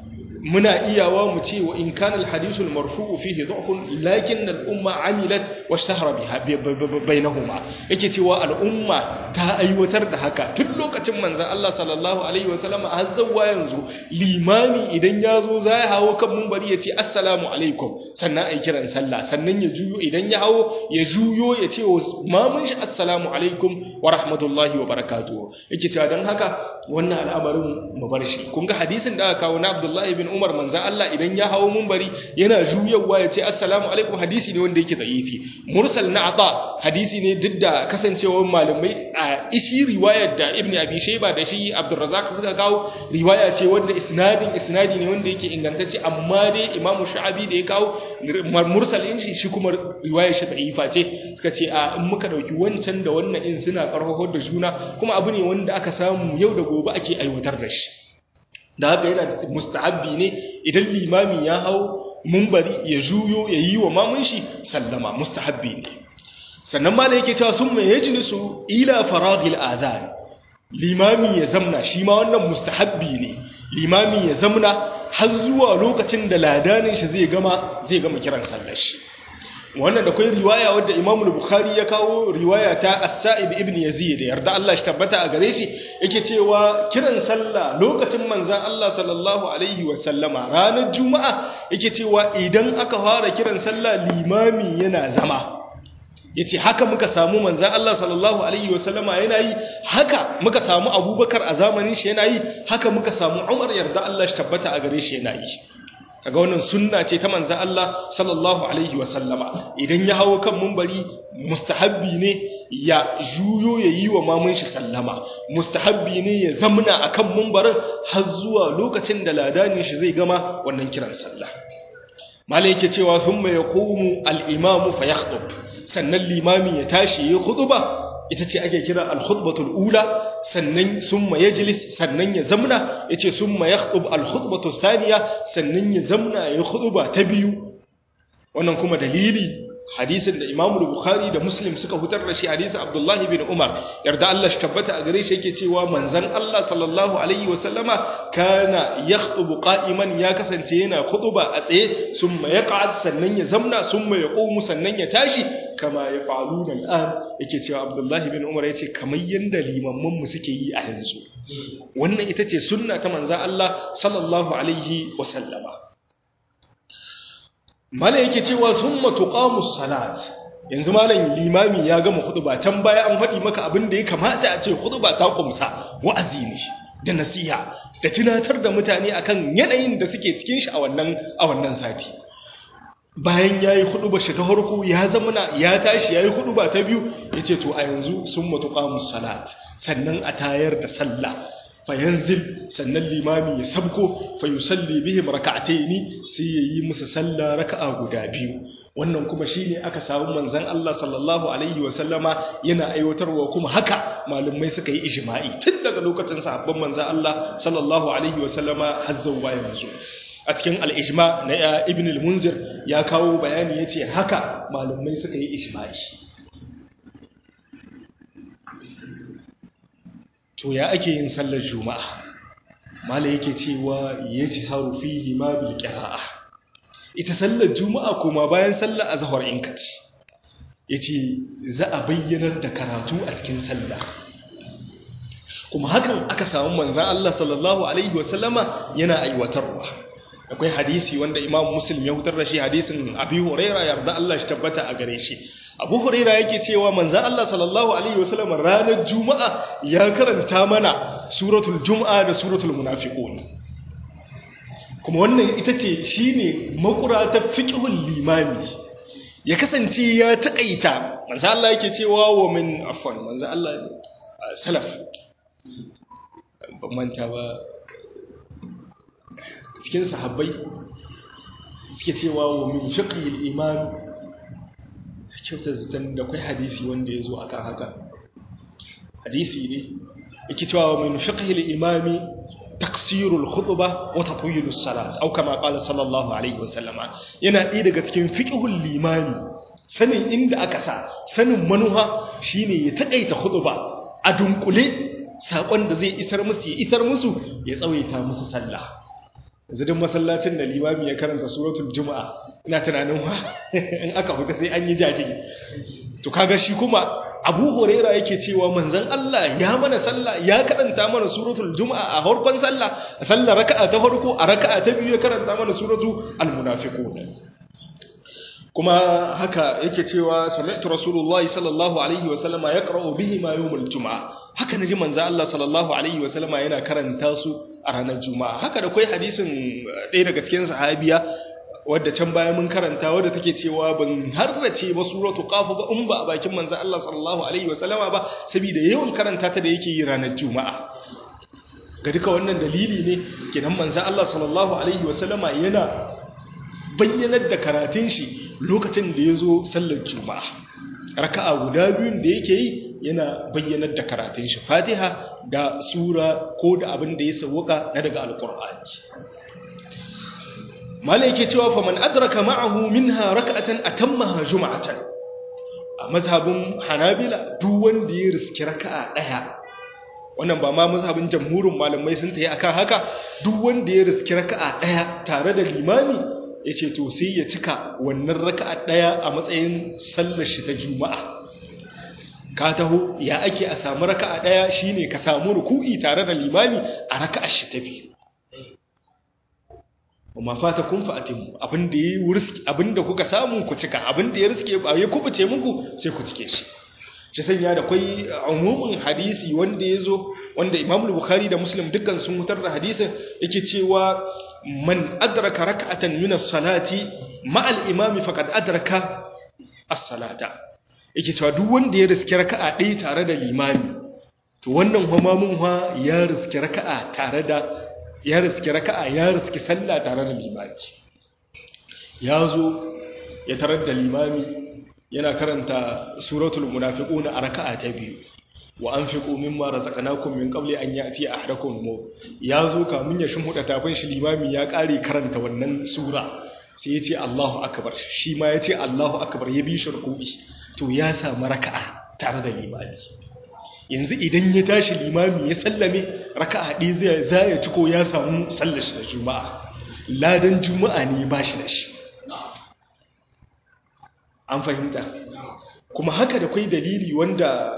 muna iyawa mu ce wa in kana alhadithu almarfu'u fihi dha'fun lakin al-umma amilat wa shahara biha bainahuma yake cewa al'umma ta aiwatar da haka tun lokacin manzon Allah sallallahu alaihi wa sallam har zawwa yanzu limami idan ya zo za ya hawo kan munbari ya ce assalamu alaikum sannan ai kiran sallah sannan ya juyo idan ya hawo ya juyo ya ce wa mamun shi assalamu alaikum wa rahmatullahi wa barakatuh yake cewa dan haka wannan al'amarin mu bar shi kun ga hadisin da aka kawo na Abdullahi bin Umar manzan Allah idan ya hawo munbari yana juyawa ya ce assalamu alaikum hadisi ne wanda yake da'ifi mursal na ata hadisi ne duk da kasancewar malamai a ishi riwayar da Ibn Abi Shayba da shi Abdurrazzaq suka kawo riwaya ce wanda isnadin isnadi ne wanda yake ingantacce amma dai Imam Sha'abi da ya kawo mursal in shi shi kuma riwayar shi da'ifa ce suka ce a in muka dauki wancan da wannan in suna karfafa da juna kuma abu ne wanda aka samu yau da gobe ake aiwatar da shi da haka yana da mustahabbi ne idan limami ya hau mumbari ya juyo ya yi wa mamun shi sallama mustahabbi ne sannan ma yake cewa sun mai yajlisu ila faragil adhan limami ya zamna shi ma wannan mustahabbi ne limami ya zamna har zuwa lokacin da ladanin shi zai gama zai gama kiran sallar shi wannan da kai riwaya wadda Imam Bukhari ya kawo riwaya ta As-Sa'ib ibn Yazid yarda Allah shi tabbata a gare shi yake cewa kiran sallah lokacin manzon Allah sallallahu alaihi wa sallama ranar juma'a yake cewa idan aka fara kiran sallah limami yana zama yace haka muka samu manzon Allah sallallahu alaihi wa sallama yana yi haka muka samu Abubakar a zamanin shi yana yi haka muka samu Umar yarda Allah shi tabbata a gare shi yana yi daga wannan sunna ce ta manzan Allah sallallahu alaihi wasallama idan ya hawo kan mumbari mustahabbi ne ya juyo ya yi wa mamun shi sallama mustahabbi ne ya zamna akan mumbarin har zuwa lokacin da ladanin shi zai gama wannan kiran sallah malai yake cewa thumma yaqumu al-imamu fa yakhtub sannan limami ya tashi ya khutba ita ce ake kira al-khutbatul ula sannan summa yajlis sannan ya zamna yace summa yakhtub al-khutbatu thaniya sannan ya zamna ya khutba ta biyu wannan kuma dalili hadisin da Imam Bukhari da Muslim suka fitar da shi hadisin Abdullah bin Umar yarda Allah shi tabbata a gare shi yake cewa manzon Allah sallallahu alaihi wasallama kana yakhutubu qa'iman ya kasance yana khutuba a tsaye summa yaq'ad sannan ya zamna summa yaqumu sannan ya tashi kama yaf'aluna al'an yake cewa Abdullah bin Umar yace kamar yanda limamman mu suke yi a yanzu wannan ita ce sunna ta manzon Allah sallallahu alaihi wasallama mala yake cewa summa tuqamus salat yanzu malam limami ya gama khutba can baya an faɗi maka abin da ya kamata a ce khutba ta kumsa wa'azi ne da nasiha da tunatar da mutane akan yanayin da suke cikin shi a wannan a wannan sati bayan yayi khutba shi ta farko ya zamana ya tashi yayi khutba ta biyu yace to a yanzu summa tuqamus salat sannan a tayar da sallah fayanzil sannan limami ya sabko fa yusalli bihim rak'ataini sai yayi musu sallah raka'a guda biyu wannan kuma shine aka samu manzon Allah sallallahu alaihi wa sallama yana aiwatarwa kuma haka malumai suka yi ijma'i tun daga lokacin sahabban manzon Allah sallallahu alaihi wa sallama har zuwa yanzu a cikin al-ijma na ibn al-munzir ya kawo bayani yace haka malumai suka yi ijma'i to ya ake yin sallar juma'a mala yake cewa yajharu fihi ma bil qira'a ita sallar juma'a kuma bayan sallar azhar in kaci yace za a bayyanar da karatu a cikin sallah kuma hakan aka samu manzon Allah sallallahu alaihi wasallama yana aiwatarwa akwai hadisi wanda Imam Muslim ya hutar da shi hadisin Abi Hurairah yarda Allah shi tabbata a gare shi Abu Hurairah yake cewa manzon Allah sallallahu alaihi wasallam ranar Juma'a ya karanta mana suratul Jum'a da suratul Munafiqun kuma wannan ita ce shine makura ta fiqhul limami ya kasance ya takaita manzon Allah yake cewa wa min afwan manzon Allah salaf ban manta ba cikin sahabbai suke cewa wa min fiqhil imam kyauta zaton da kai hadisi wanda ya zo akan haka hadisi ne yake cewa wa min fiqhil imami taksirul khutba wa tatwilus salat au kama qala sallallahu alaihi wasallama yana ɗaya daga cikin fiqhul limami sanin inda aka sa sanin manuha shine ya takaita khutba a dunkule sakon da zai isar musu ya isar musu ya tsawaita musu sallah yanzu duk masallacin da limami ya karanta suratul juma'a ina tunanin wa in aka huta sai an yi jaji to kaga shi kuma abu huraira yake cewa manzon Allah ya mana sallah ya karanta mana suratul juma'a a farkon sallah a sallar raka'a ta farko a raka'a ta biyu ya karanta mana suratul almunafiqun kuma haka yake cewa sami'tu rasulullahi sallallahu alaihi wa sallama yaqra'u bihi ma yawmul juma'a haka naji manzo Allah sallallahu alaihi wa sallama yana karanta su a ranar juma'a haka da kai hadisin ɗaya daga cikin sahabiya wadda can baya mun karanta wadda take cewa ban harrace ba suratu qaf ba in ba a bakin manzo Allah sallallahu alaihi wa sallama ba saboda yawan karanta ta da yake yi ranar juma'a ga duka wannan dalili ne kenan manzo Allah sallallahu alaihi wa sallama yana bayyanar da karatun shi lokacin da ya zo sallar juma'a raka'a guda biyun da yake yi yana bayyanar da karatun shi fatiha da sura ko da abin da ya sauka na daga alkur'ani malai yake cewa fa man adraka ma'ahu minha raka'atan atammaha juma'atan a mazhabin hanabila duk wanda ya riski raka'a daya wannan ba ma mazhabin jamhurin malamai sun tayi akan haka duk wanda ya riski raka'a daya tare da limami ya ce to sai ya cika wannan raka'a ɗaya a matsayin sallar shi ta juma'a ka taho ya ake a samu raka'a ɗaya shine ka samu ruku'i tare da limami a raka'a shi ta biyu amma fata kun fa'atin abinda ya riski abinda kuka samu ku cika abinda ya riske ba ya kubuce muku sai ku cike shi shi sanya da kwai umumin hadisi wanda ya zo wanda imam bukhari da muslim dukkan sun hutar da hadisin yake cewa man adraka rak'atan min as-salati ma'al imami faqad adraka as-salata yake cewa duk wanda ya riski raka'a ɗaya tare da limami to wannan hamamun ha ya riski raka'a tare da ya riski raka'a ya riski sallah tare da limami ya zo ya tarar da limami yana karanta suratul munafiquna a raka'a ta biyu wa anfiqu mimma razaqnakum min qabli an ya'ti ahadakum maut ya zo kamun ya shimhuda tafin shi limami ya kare karanta wannan sura sai ya ce Allahu akbar shi ma ya ce Allahu akbar ya bi shi ruku'i to ya samu raka'a tare da limami yanzu idan ya tashi limami ya sallame raka'a ɗaya zai za ya ci ko ya samu sallar shi da juma'a ladan juma'a ne ba shi da shi an fahimta kuma haka da kwai dalili wanda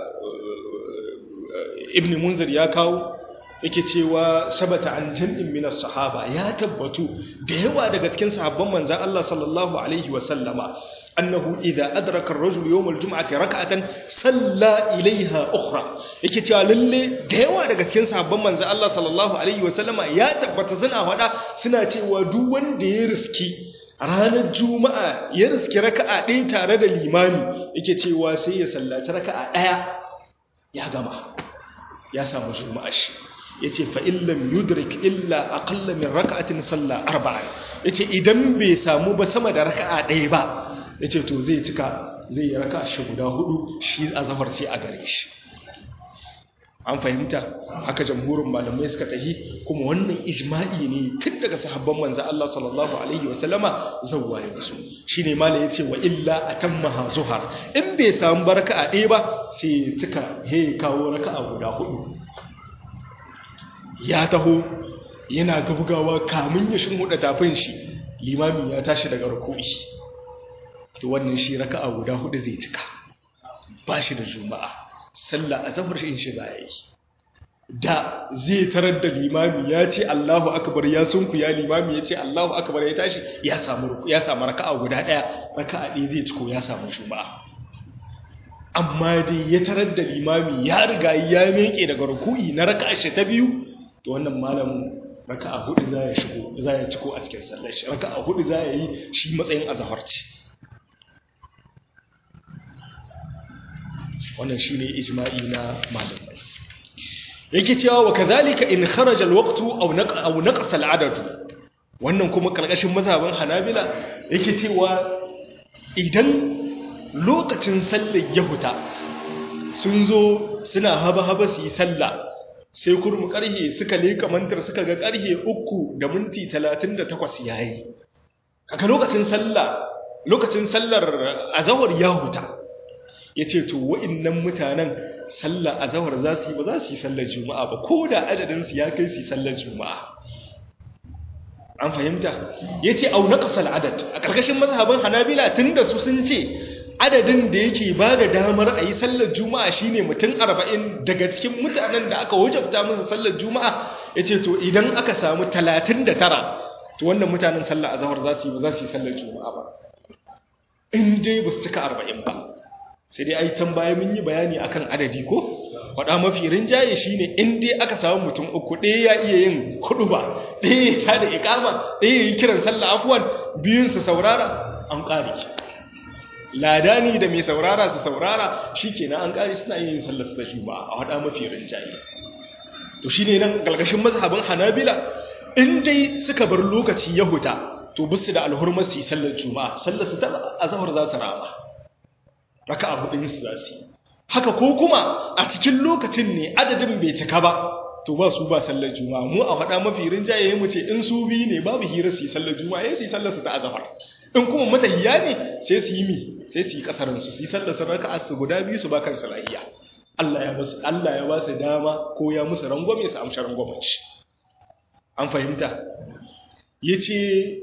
ibn munzir ya kawo yake cewa sabata an jam'in minas sahaba ya tabbatu da yawa daga cikin sahabban manzan Allah sallallahu alaihi wa sallama annahu idza adraka ar-rajul yawm al-jum'ati rak'atan salla ilayha ukhra yake cewa lalle da yawa daga cikin sahabban manzan Allah sallallahu alaihi wa sallama ya tabbata suna fada suna cewa duk wanda ya riski ranar juma'a ya riski raka'a ɗaya tare da limami yake cewa sai ya sallaci raka'a ɗaya ya gama ya samu juma'a shi ya ce fa'illam yudrik illa aƙalla min raka'atin salla arba'a ya ce idan bai samu ba sama da raka'a ɗaya ba ya ce to zai cika zai yi raka'a shi guda hudu shi a zafar sai a gare shi an fahimta haka jamhurin malamai suka tahi kuma wannan ijma'i ne tun daga sahabban manzo Allah sallallahu alaihi wasallama zawwa ya su shine malai yace wa illa atammaha zuhar in bai samu baraka a ɗaya ba sai cika he kawo raka'a guda hudu ya taho yana gabgawa kamun ya huda tafin shi limami ya tashi daga ruku'i to wannan shi raka'a guda hudu zai cika ba shi da juma'a sallah a zafar shi shi yi da zai tarar da limami ya ce Allahu akbar ya sunku ya limami ya ce Allahu akbar ya tashi ya samu ya samu raka'a guda daya raka'a ɗaya zai ciko ya samu juma'a amma dai ya tarar da limami ya riga ya meke daga ruku'i na raka'a shi ta biyu to wannan malamin raka'a hudu za ya shigo za ya ciko a cikin sallar shi raka'a hudu za ya yi shi matsayin azhar ce wannan shine ijma'i na malamai yake cewa wa kadhalika in kharaja alwaqtu aw aw naqasa al'adad wannan kuma karkashin mazhaban hanabila yake cewa idan lokacin sallar ya huta sun zo suna haba haba su yi sallah sai kurmu karhe suka leka mantar suka ga karhe 3 da minti 38 yayi kaka lokacin sallah lokacin sallar azawar ya huta ya ce to wa'innan mutanen sallar azawar za su yi ba za su yi sallar juma'a ba ko da adadinsu ya kai su yi sallar juma'a an fahimta ya ce au naƙasar adad a ƙarƙashin mazhabin hanabila tun da su sun ce adadin da yake ba da damar a yi sallar juma'a shine mutum arba'in daga cikin mutanen da aka wajabta musu sallar juma'a ya ce to idan aka samu talatin da tara to wannan mutanen sallar azawar za su yi ba za su yi sallar juma'a ba in dai ba su cika arba'in ba sai dai ai can baya mun yi bayani akan adadi ko faɗa mafi rinjaye shine in dai aka samu mutum uku ɗaya ya iya yin kuɗu ba ɗaya ya tada iƙama ɗaya ya yi kiran sallah afuwan biyun su saurara an ƙare ladani da mai saurara su saurara shikenan an ƙare suna yin sallar su da juma'a a faɗa mafi rinjaye to shine nan galgashin mazhabin hanabila in dai suka bar lokaci ya huta to bisu da alhurmar su yi sallar juma'a sallar su ta azhar za su rama raka'a hudun su za su haka ko kuma a cikin lokacin ne adadin bai cika ba to ba su ba sallar juma'a mu a faɗa mafi rinjaye mu ce in su biyu ne babu hira su yi sallar juma'a yayin su yi sallar su ta azhar in kuma matahiya ne sai su yi mi sai su yi kasarin su su yi sallar su raka'a su guda biyu su ba kansu lahiya Allah ya basu Allah ya ba su dama ko ya musu rangwame su amsa rangwamen shi an fahimta yace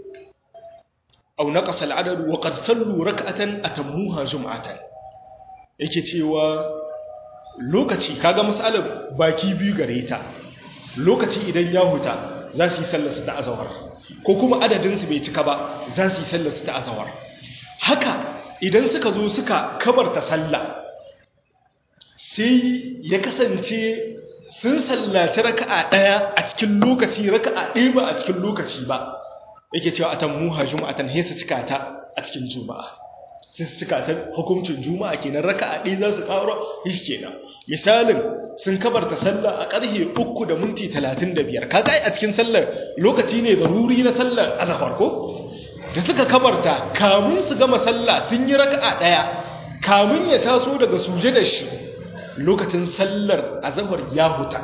aw naqasa al-adad wa qad sallu rak'atan atammuha jum'atan yake cewa lokaci kaga misalan baki biyu gare ta lokaci idan ya huta za su yi sallar su ta azawar ko kuma adadin su bai cika ba za su yi sallar su ta azawar haka idan suka zo suka kabarta sallah sai ya kasance sun sallaci raka'a daya a cikin lokaci raka'a ɗaya ba a cikin lokaci ba yake cewa atammuha juma'atan hesa cika ta a cikin juma'a sun cika ta hukuncin juma'a kenan raka'a ɗaya za su ƙaro shi kenan misalin sun kabarta sallah a ƙarfe uku da minti talatin da biyar kaga a cikin sallar lokaci ne da ruri na sallar azahar ko da suka kabarta kamun su gama sallah sun yi raka'a ɗaya kamun ya taso daga suje da shi lokacin sallar azahar ya huta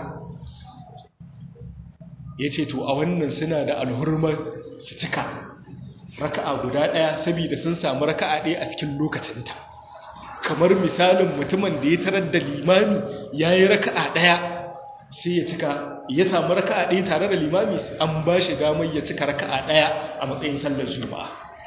ya ce to a wannan suna da alhurmar su cika raka'a guda ɗaya saboda sun samu raka'a ɗaya a cikin lokacinta kamar misalin mutumin da ya tarar da limami ya yi raka'a ɗaya sai ya cika ya samu raka'a ɗaya tare da limami an ba shi damar ya cika raka'a ɗaya a matsayin sallar juma'a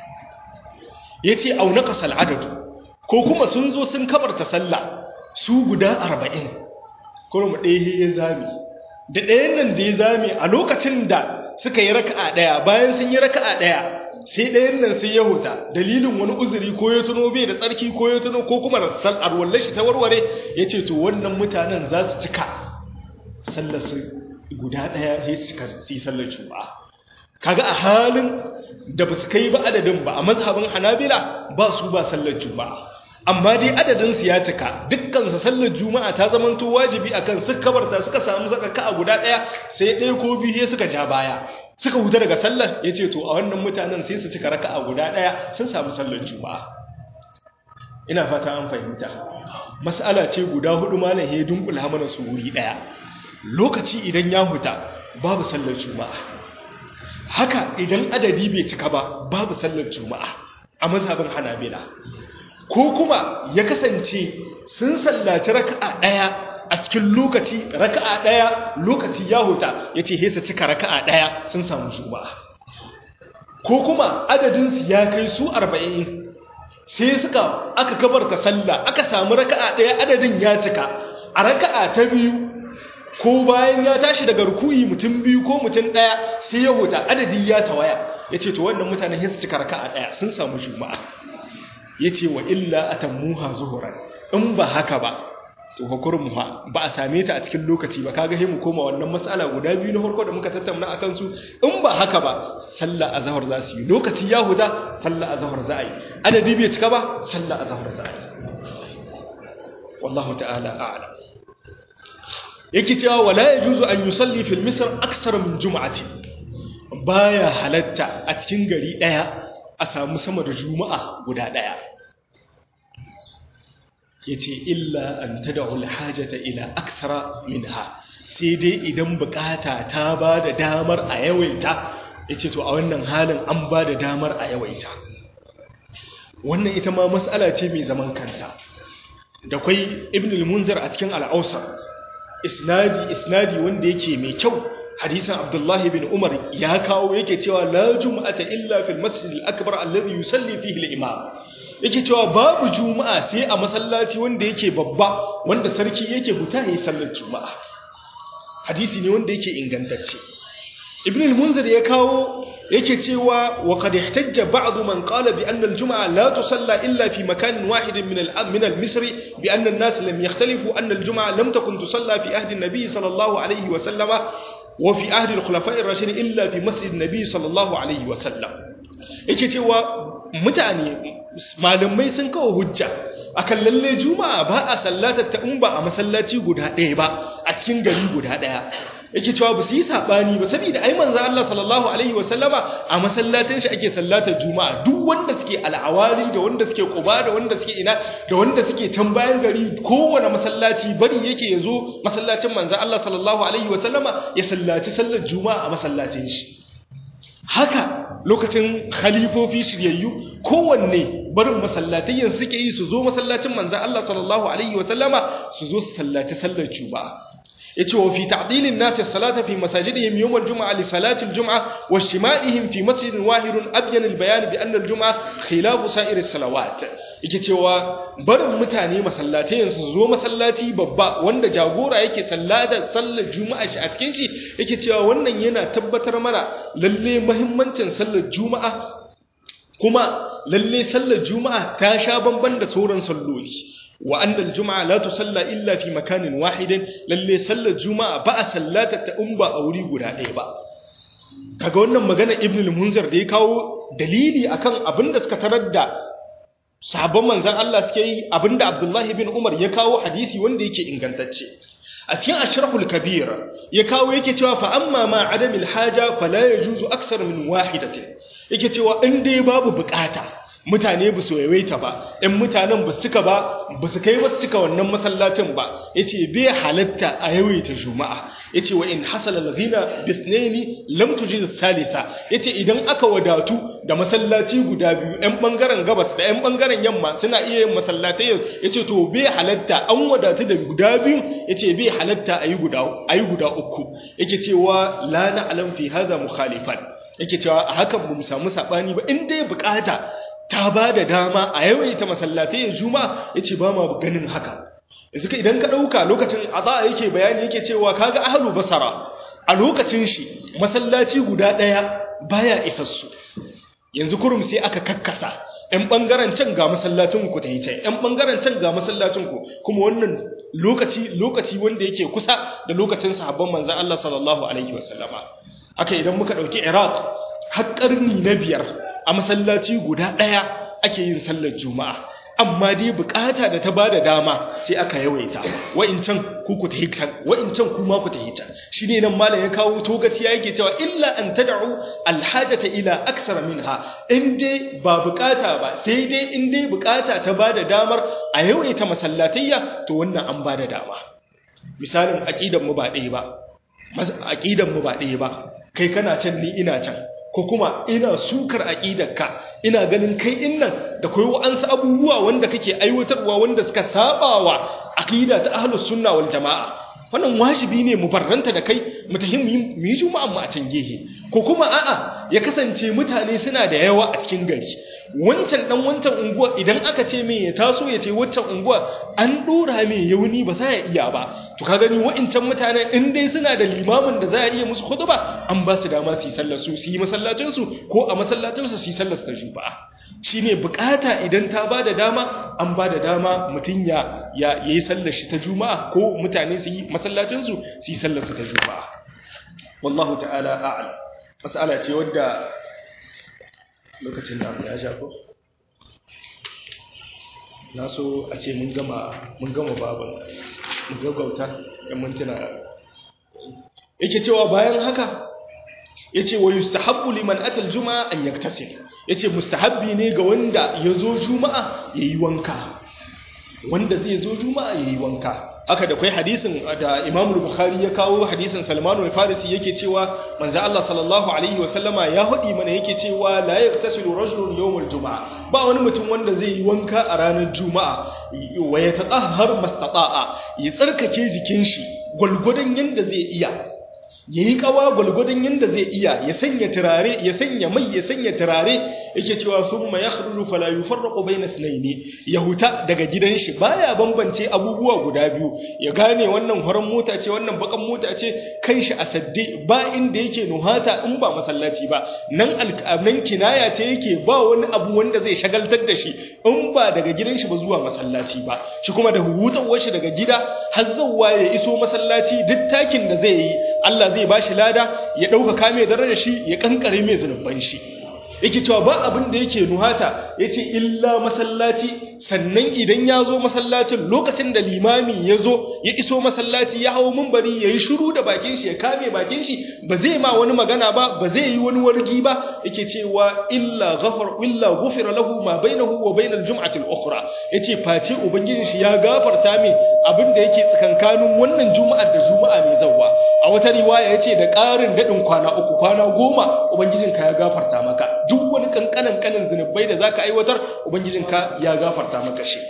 ya ce au naƙasa al'adadu ko kuma sun zo sun kabarta sallah su guda arba'in kuma ɗaya ya zami da ɗayan nan da ya zami a lokacin da suka yi raka'a ɗaya bayan sun yi raka'a ɗaya sai ɗayan nan sai ya huta dalilin wani uzuri ko ya tuno bai da tsarki ko ya tuno ko kuma sal'ar wallar shi ta warware ya ce to wannan mutanen za su cika sallar su guda ɗaya ya cika su yi sallar juma'a kaga a halin da ba su kai ba adadin ba a mazhabin hanabila ba su ba sallar juma'a amma dai adadin su ya cika dukkan su sallar juma'a ta zamanto wajibi akan su kabarta suka samu zakaka a guda ɗaya sai ɗaya ko biyu suka ja baya suka huta daga sallar ya ce to a wannan mutanen sai su cika raka a guda ɗaya sun samu sallar juma'a ina fata an fahimta mas'ala ce guda hudu malam ya dunkula mana su wuri ɗaya lokaci idan ya huta babu sallar juma'a haka idan adadi bai cika ba babu sallar juma'a a mazhabin hanabila ko kuma ya kasance sun sallaci raka'a ɗaya a cikin lokaci raka'a ɗaya lokaci ya huta ya ce hesa cika raka'a ɗaya sun samu juma'a ko kuma adadinsu ya kai su arba'in sai suka aka kabarta sallah aka samu raka'a ɗaya adadin ya cika a raka'a ta biyu ko bayan ya tashi daga rukuyi mutum biyu ko mutum ɗaya sai ya huta adadi ya tawaya ya ce to wannan mutanen hesa cika raka'a ɗaya sun samu juma'a ya ce wa illa atammuha zuhuran in ba haka ba to hukurin ha ba a same ta a cikin lokaci ba kaga sai mu koma wannan matsala guda biyu na farko da muka tattauna akan su in ba haka ba sallah azhar za su yi lokaci ya huda sallah azhar za a yi adadi bai cika ba sallah azhar za a yi wallahu ta'ala a'lam yake cewa wala yajuzu an yusalli fil misr aksar min jum'ati baya halatta a cikin gari daya a samu sama da juma'a guda daya ya ce illa an ta da hajjata ila aksara minha sai dai idan bukata ta ba da damar a yawaita ya ce to a wannan halin an ba da damar a yawaita wannan ita ma matsala ce mai zaman kanta da kwai ibn al-munzir a cikin al'ausar isnadi isnadi wanda yake mai kyau hadisan abdullahi bin umar ya kawo yake cewa la juma'ata illa fil masjid al-akbar alladhi yusalli fihi al-imam yake cewa babu juma'a sai a masallaci wanda yake babba wanda sarki yake huta yayin sallar juma'a hadisi ne wanda yake ingantacce ibn al-munzir ya kawo yake cewa wa qad ihtajja ba'd man qala bi anna al-jum'a la tusalla illa fi makan wahid min al min al-misri bi anna an-nas lam yakhtalifu anna al-jum'a lam takun tusalla fi ahdi an-nabi sallallahu alayhi wa sallama wa fi ahdi al-khulafa'i ar-rashidin illa fi masjid an-nabi sallallahu alayhi wa sallam yake cewa mutane malamai sun kawo hujja akan lalle juma'a ba a sallatar ta in ba a masallaci guda ɗaya ba a cikin gari guda ɗaya yake cewa ba su yi saɓani ba saboda ai manzo Allah sallallahu alaihi wasallama a masallacin shi ake sallatar juma'a duk wanda suke al'awari da wanda suke quba da wanda suke ina da wanda suke can bayan gari kowane masallaci bari yake yazo masallacin manzo Allah sallallahu alaihi wasallama ya sallaci sallar juma'a a masallacin shi haka lokacin khalifofi shiryayyu kowanne barin masallatayyan suke yi su zo masallacin manzan Allah sallallahu alaihi wasallama su zo su sallaci sallar juma'a yace wa fi ta'dilin nas as-salata fi masajidihim yawm al-jum'a li salati al-jum'a wa shima'ihim fi masjidin wahidun abyan al-bayan bi anna al-jum'a khilafu sa'ir as-salawat yake cewa barin mutane masallatai su zo masallaci babba wanda jagora yake sallata sallar juma'a shi a cikin shi yake cewa wannan yana tabbatar mana lalle muhimmancin sallar juma'a kuma lalle sallar juma'a ta sha bamban da sauran salloli wa annal juma'a la tusalla illa fi makanin wahidin lalle sallar juma'a ba a sallata ta in ba a wuri guda ɗaya ba kaga wannan magana ibn al-munzir da ya kawo dalili akan abin da suka tarar da sahabban manzon Allah suke yi abinda Abdullahi bin Umar ya kawo hadisi wanda yake ingantacce a cikin ashrahul kabir ya kawo yake cewa fa amma ma adamil haja fala yajuzu aksar min wahidatin yake cewa in dai babu bukata mutane ba su yawaita ba ɗan mutanen ba su cika ba ba su kai wasu cika wannan masallacin ba ya ce bai halatta a yawaita juma'a ya ce wa in hasala lagina bisneni lam tuji salisa ya ce idan aka wadatu da masallaci guda biyu ɗan ɓangaren gabas da ɗan ɓangaren yamma suna iya yin masallatai ya ce to bai halatta an wadatu da guda biyu ya ce bai halatta a yi guda uku yake cewa la na alam fi haza mukhalifan yake cewa a hakan ba mu samu saɓani ba in dai bukata ta ba da dama a yawaita masallatai ya juma ya ce ba ma ganin haka yanzu ka idan ka ɗauka lokacin a yake bayani yake cewa kaga ahalu basara a lokacin shi masallaci guda ɗaya baya isassu yanzu kurum sai aka kakkasa ‘yan ɓangaren can ga masallacin ku ta yi can ‘yan ɓangaren can ga masallacin ku kuma wannan lokaci lokaci wanda yake kusa da lokacin sahabban manzan Allah sallallahu alaihi wasallama haka idan muka ɗauki iraq har ƙarni na biyar a masallaci guda ɗaya ake yin sallar juma'a amma dai bukata da ta ba da dama sai aka yawaita wa'incan ku ku tahi can wa'incan kuma ku tahi can shi ne nan malam ya kawo togaci ya yake cewa illa an tad'u alhajata ila aksara minha in dai ba bukata ba sai dai in dai bukata ta ba da damar a yawaita masallatayya to wannan an ba da dama misalin aqidan mu ba ɗaya ba aqidan mu ba ɗaya ba kai kana can ni ina can ko kuma ina sukar aqidarka ina ganin kai innan da kai wa'ansu abubuwa wanda kake aiwatarwa wanda suka sabawa aqida ta ahlus sunna wal jamaa wannan wajibi ne mu barranta da kai mu tahi mu yi juma'an mu a can gehe ko kuma a'a ya kasance mutane suna da yawa a cikin gari wancan dan wancan unguwa idan aka ce me ya taso ya ce waccan unguwa an dora me yauni ba za ya iya ba to ka gani wa'incan mutane in dai suna da limamin da za a iya musu khutba an ba su dama su yi sallar su su yi masallacin su ko a masallacin su su yi sallar su ta juma'a shine bukata idan ta ba da dama an ba da dama mutum ya ya yi sallar shi ta juma'a ko mutane su yi masallacin su su yi sallar su ta juma'a wallahu ta'ala a'lam mas'ala ce wadda lokacin da ya shafo na so a ce mun gama mun gama babin mun gaggauta da mintuna yake cewa bayan haka yace wa yustahabbu liman atal juma'a an yaktasil yace mustahabbi ne ga wanda yazo juma'a yayi wanka wanda zai zo juma'a yayi wanka haka da kai hadisin da Imam Bukhari ya kawo hadisin Salman al-Farisi yake cewa manzo Allah sallallahu alaihi wa sallama ya hadi mana yake cewa la yaktasilu rajulun yawm al-jum'a ba wani mutum wanda zai yi wanka a ranar juma'a wa yatatahhar mastata'a ya tsarkake jikin shi gulgudan yanda zai iya yayi kawa gulgudan yanda zai iya ya sanya turare ya sanya mai ya sanya turare yake cewa summa yakhruju fala yufarraqu bayna ithnayn ya huta daga gidan shi baya bambance abubuwa guda biyu ya gane wannan horon mota ce wannan bakan mota ce kan shi a sadde ba inda yake nuhata in ba masallaci ba nan nan kinaya ce yake ba wani abu wanda zai shagaltar da shi in ba daga gidan shi ba zuwa masallaci ba shi kuma da hutawar shi daga gida har zawwa ya iso masallaci duk takin da zai yi Allah zai bashi lada ya dauka kame dare shi ya kankare mai zunuban shi yake cewa ba abin da yake nuhata yace illa masallaci sannan idan ya zo masallacin lokacin da limami ya zo ya iso masallaci ya hau mumbari ya yi shiru da bakin shi ya kame bakin shi ba zai ma wani magana ba ba zai yi wani wargi ba yake cewa illa ghafar illa ghufira lahu ma bainahu wa bainal jum'ati al-ukhra yace face ubangijin shi ya gafarta min abin da yake tsakankanin wannan juma'ar da juma'a mai zawwa a wata riwaya yace da ƙarin dadin kwana uku kwana goma ubangijinka ya gafarta maka duk wani kankanan kanin zunubai da zaka aiwatar ubangijinka ya gafarta maka shi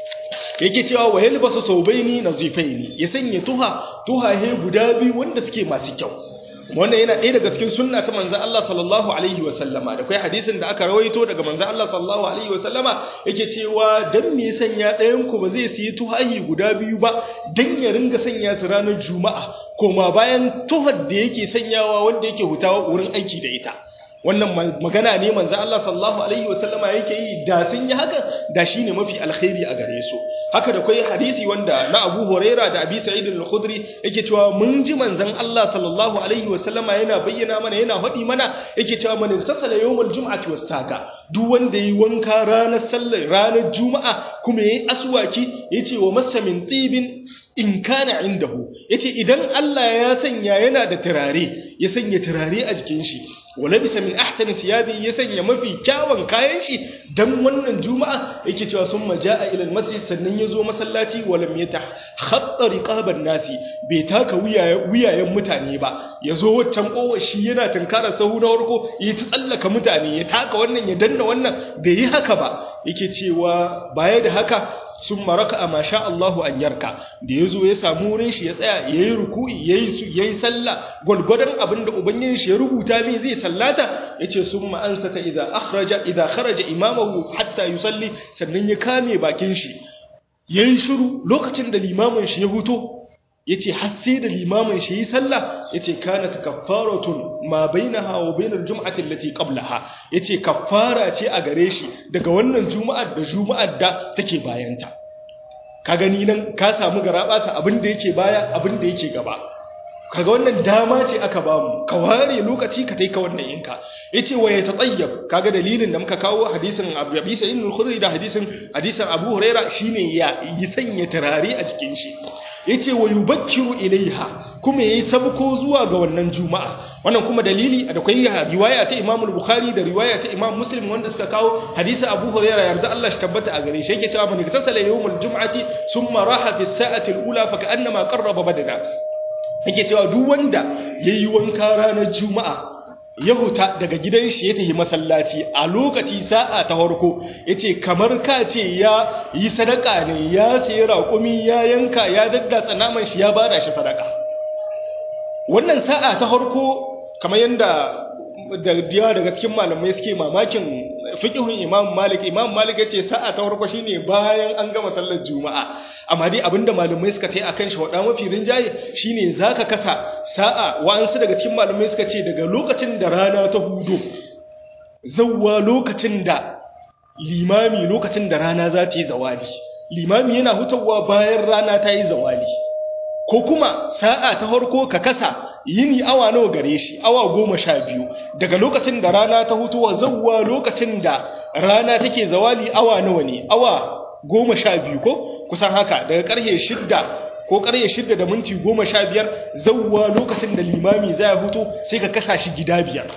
yake cewa wa yalbasu saubaini nazifaini ya sanya tuha tuhahe guda biyu wanda suke masu kyau wannan yana ɗaya daga cikin sunna ta manzon Allah sallallahu alaihi wa sallama da kai hadisin da aka rawaito daga manzon Allah sallallahu alaihi wa sallama yake cewa dan me sanya ɗayan ku ba zai siyi tuhayi guda biyu ba dan ya ringa sanya su ranar juma'a koma bayan tuhar da yake sanyawa wanda yake hutawa wurin aiki da ita wannan magana ne manzo Allah sallallahu alaihi wasallama yake yi da sun yi haka da shine mafi alkhairi a gare su haka da kai hadisi wanda na Abu Huraira da Abi Sa'id al-Khudri yake cewa mun ji manzon Allah sallallahu alaihi wasallama yana bayyana mana yana faɗi mana yake cewa man tasala yawmul jum'ati wastaka duk wanda yi wanka ranar sallar ranar juma'a kuma yayi aswaki yace wa massa min tibin in kana indahu yace idan Allah ya sanya yana da turare ya sanya turare a jikin shi wala bisa min ahsani siyabi ya sanya mafi kyawun kayan shi dan wannan juma'a yake cewa sun majaa ila almasjid sannan yazo masallaci walam yata khatta riqaban nasi bai taka wuyayen mutane ba yazo waccan kowa shi yana tunkarar sahu na farko ya ta tsallaka mutane ya taka wannan ya danna wannan bai yi haka ba yake cewa baya da haka sun maraka a masha Allahu an yarka da ya zo ya samu wurin shi ya tsaya ya yi ruku'i ya yi sallah gwalgwadon abin da ubangin shi ya rubuta mai zai sallata ya ce sun ma'ansa ta idan kharaja imamahu hatta yi salli sannan ya kame bakin shi ya yi shiru lokacin da limamin shi ya huto ya ce har sai da limamin shi yi sallah ya ce kana ta kafaratun ma baina hawa bainar jum'atin lati qablaha ya ce kafara ce a gare shi daga wannan juma'ar da juma'ar da take bayanta ka gani nan ka samu garabasa abin da yake baya abin da yake gaba kaga wannan dama ce aka bamu ka ware lokaci ka taika wannan yinka yace wa ya tatayyab kaga dalilin da muka kawo hadisin Abu Bisa ibn al-Khudri da hadisin hadisin Abu Huraira shine ya yi sanya turare a cikin shi yace wa yubakkiru ilaiha kuma yayi sabko zuwa ga wannan juma'a wannan kuma dalili da kai riwaya ta Imam al-Bukhari da riwaya ta Imam Muslim wanda suka kawo hadisi Abu Hurairah yarda Allah shi tabbata a gare shi yake cewa man iktasala yawmul jum'ati thumma raha fi as-sa'ati al-ula fa ka'annama qarraba badana yake cewa duk wanda yayi wanka ranar juma'a ya huta daga gidan shi ya tafi masallaci a lokaci sa'a ta farko yace kamar ka ce ya yi sadaka ne ya sayi raƙumi ya yanka ya daddatsa naman shi ya bada shi sadaka wannan sa'a ta farko kamar yanda da diya daga cikin malamai suke mamakin fiqhun Imam Malik Imam Malik yace sa'a ta farko shine bayan an gama sallar Juma'a amma dai abinda malamai suka tai akan shi wada mafi rinjaye shine zaka kasa sa'a wa'ansu daga cikin malamai suka ce daga lokacin da rana ta hudo zawwa lokacin da limami lokacin da rana za ta yi zawali limami yana hutawa bayan rana ta yi zawali ko kuma sa'a ta farko ka kasa yini awa nawa gare shi awa goma sha biyu daga lokacin da rana ta hutuwa zawwa lokacin da rana take zawali awa nawa ne awa goma sha biyu ko kusan haka daga karhe shidda ko karhe shidda da minti goma sha biyar zawwa lokacin da limami zai hutu sai ka kasa shi gida biyar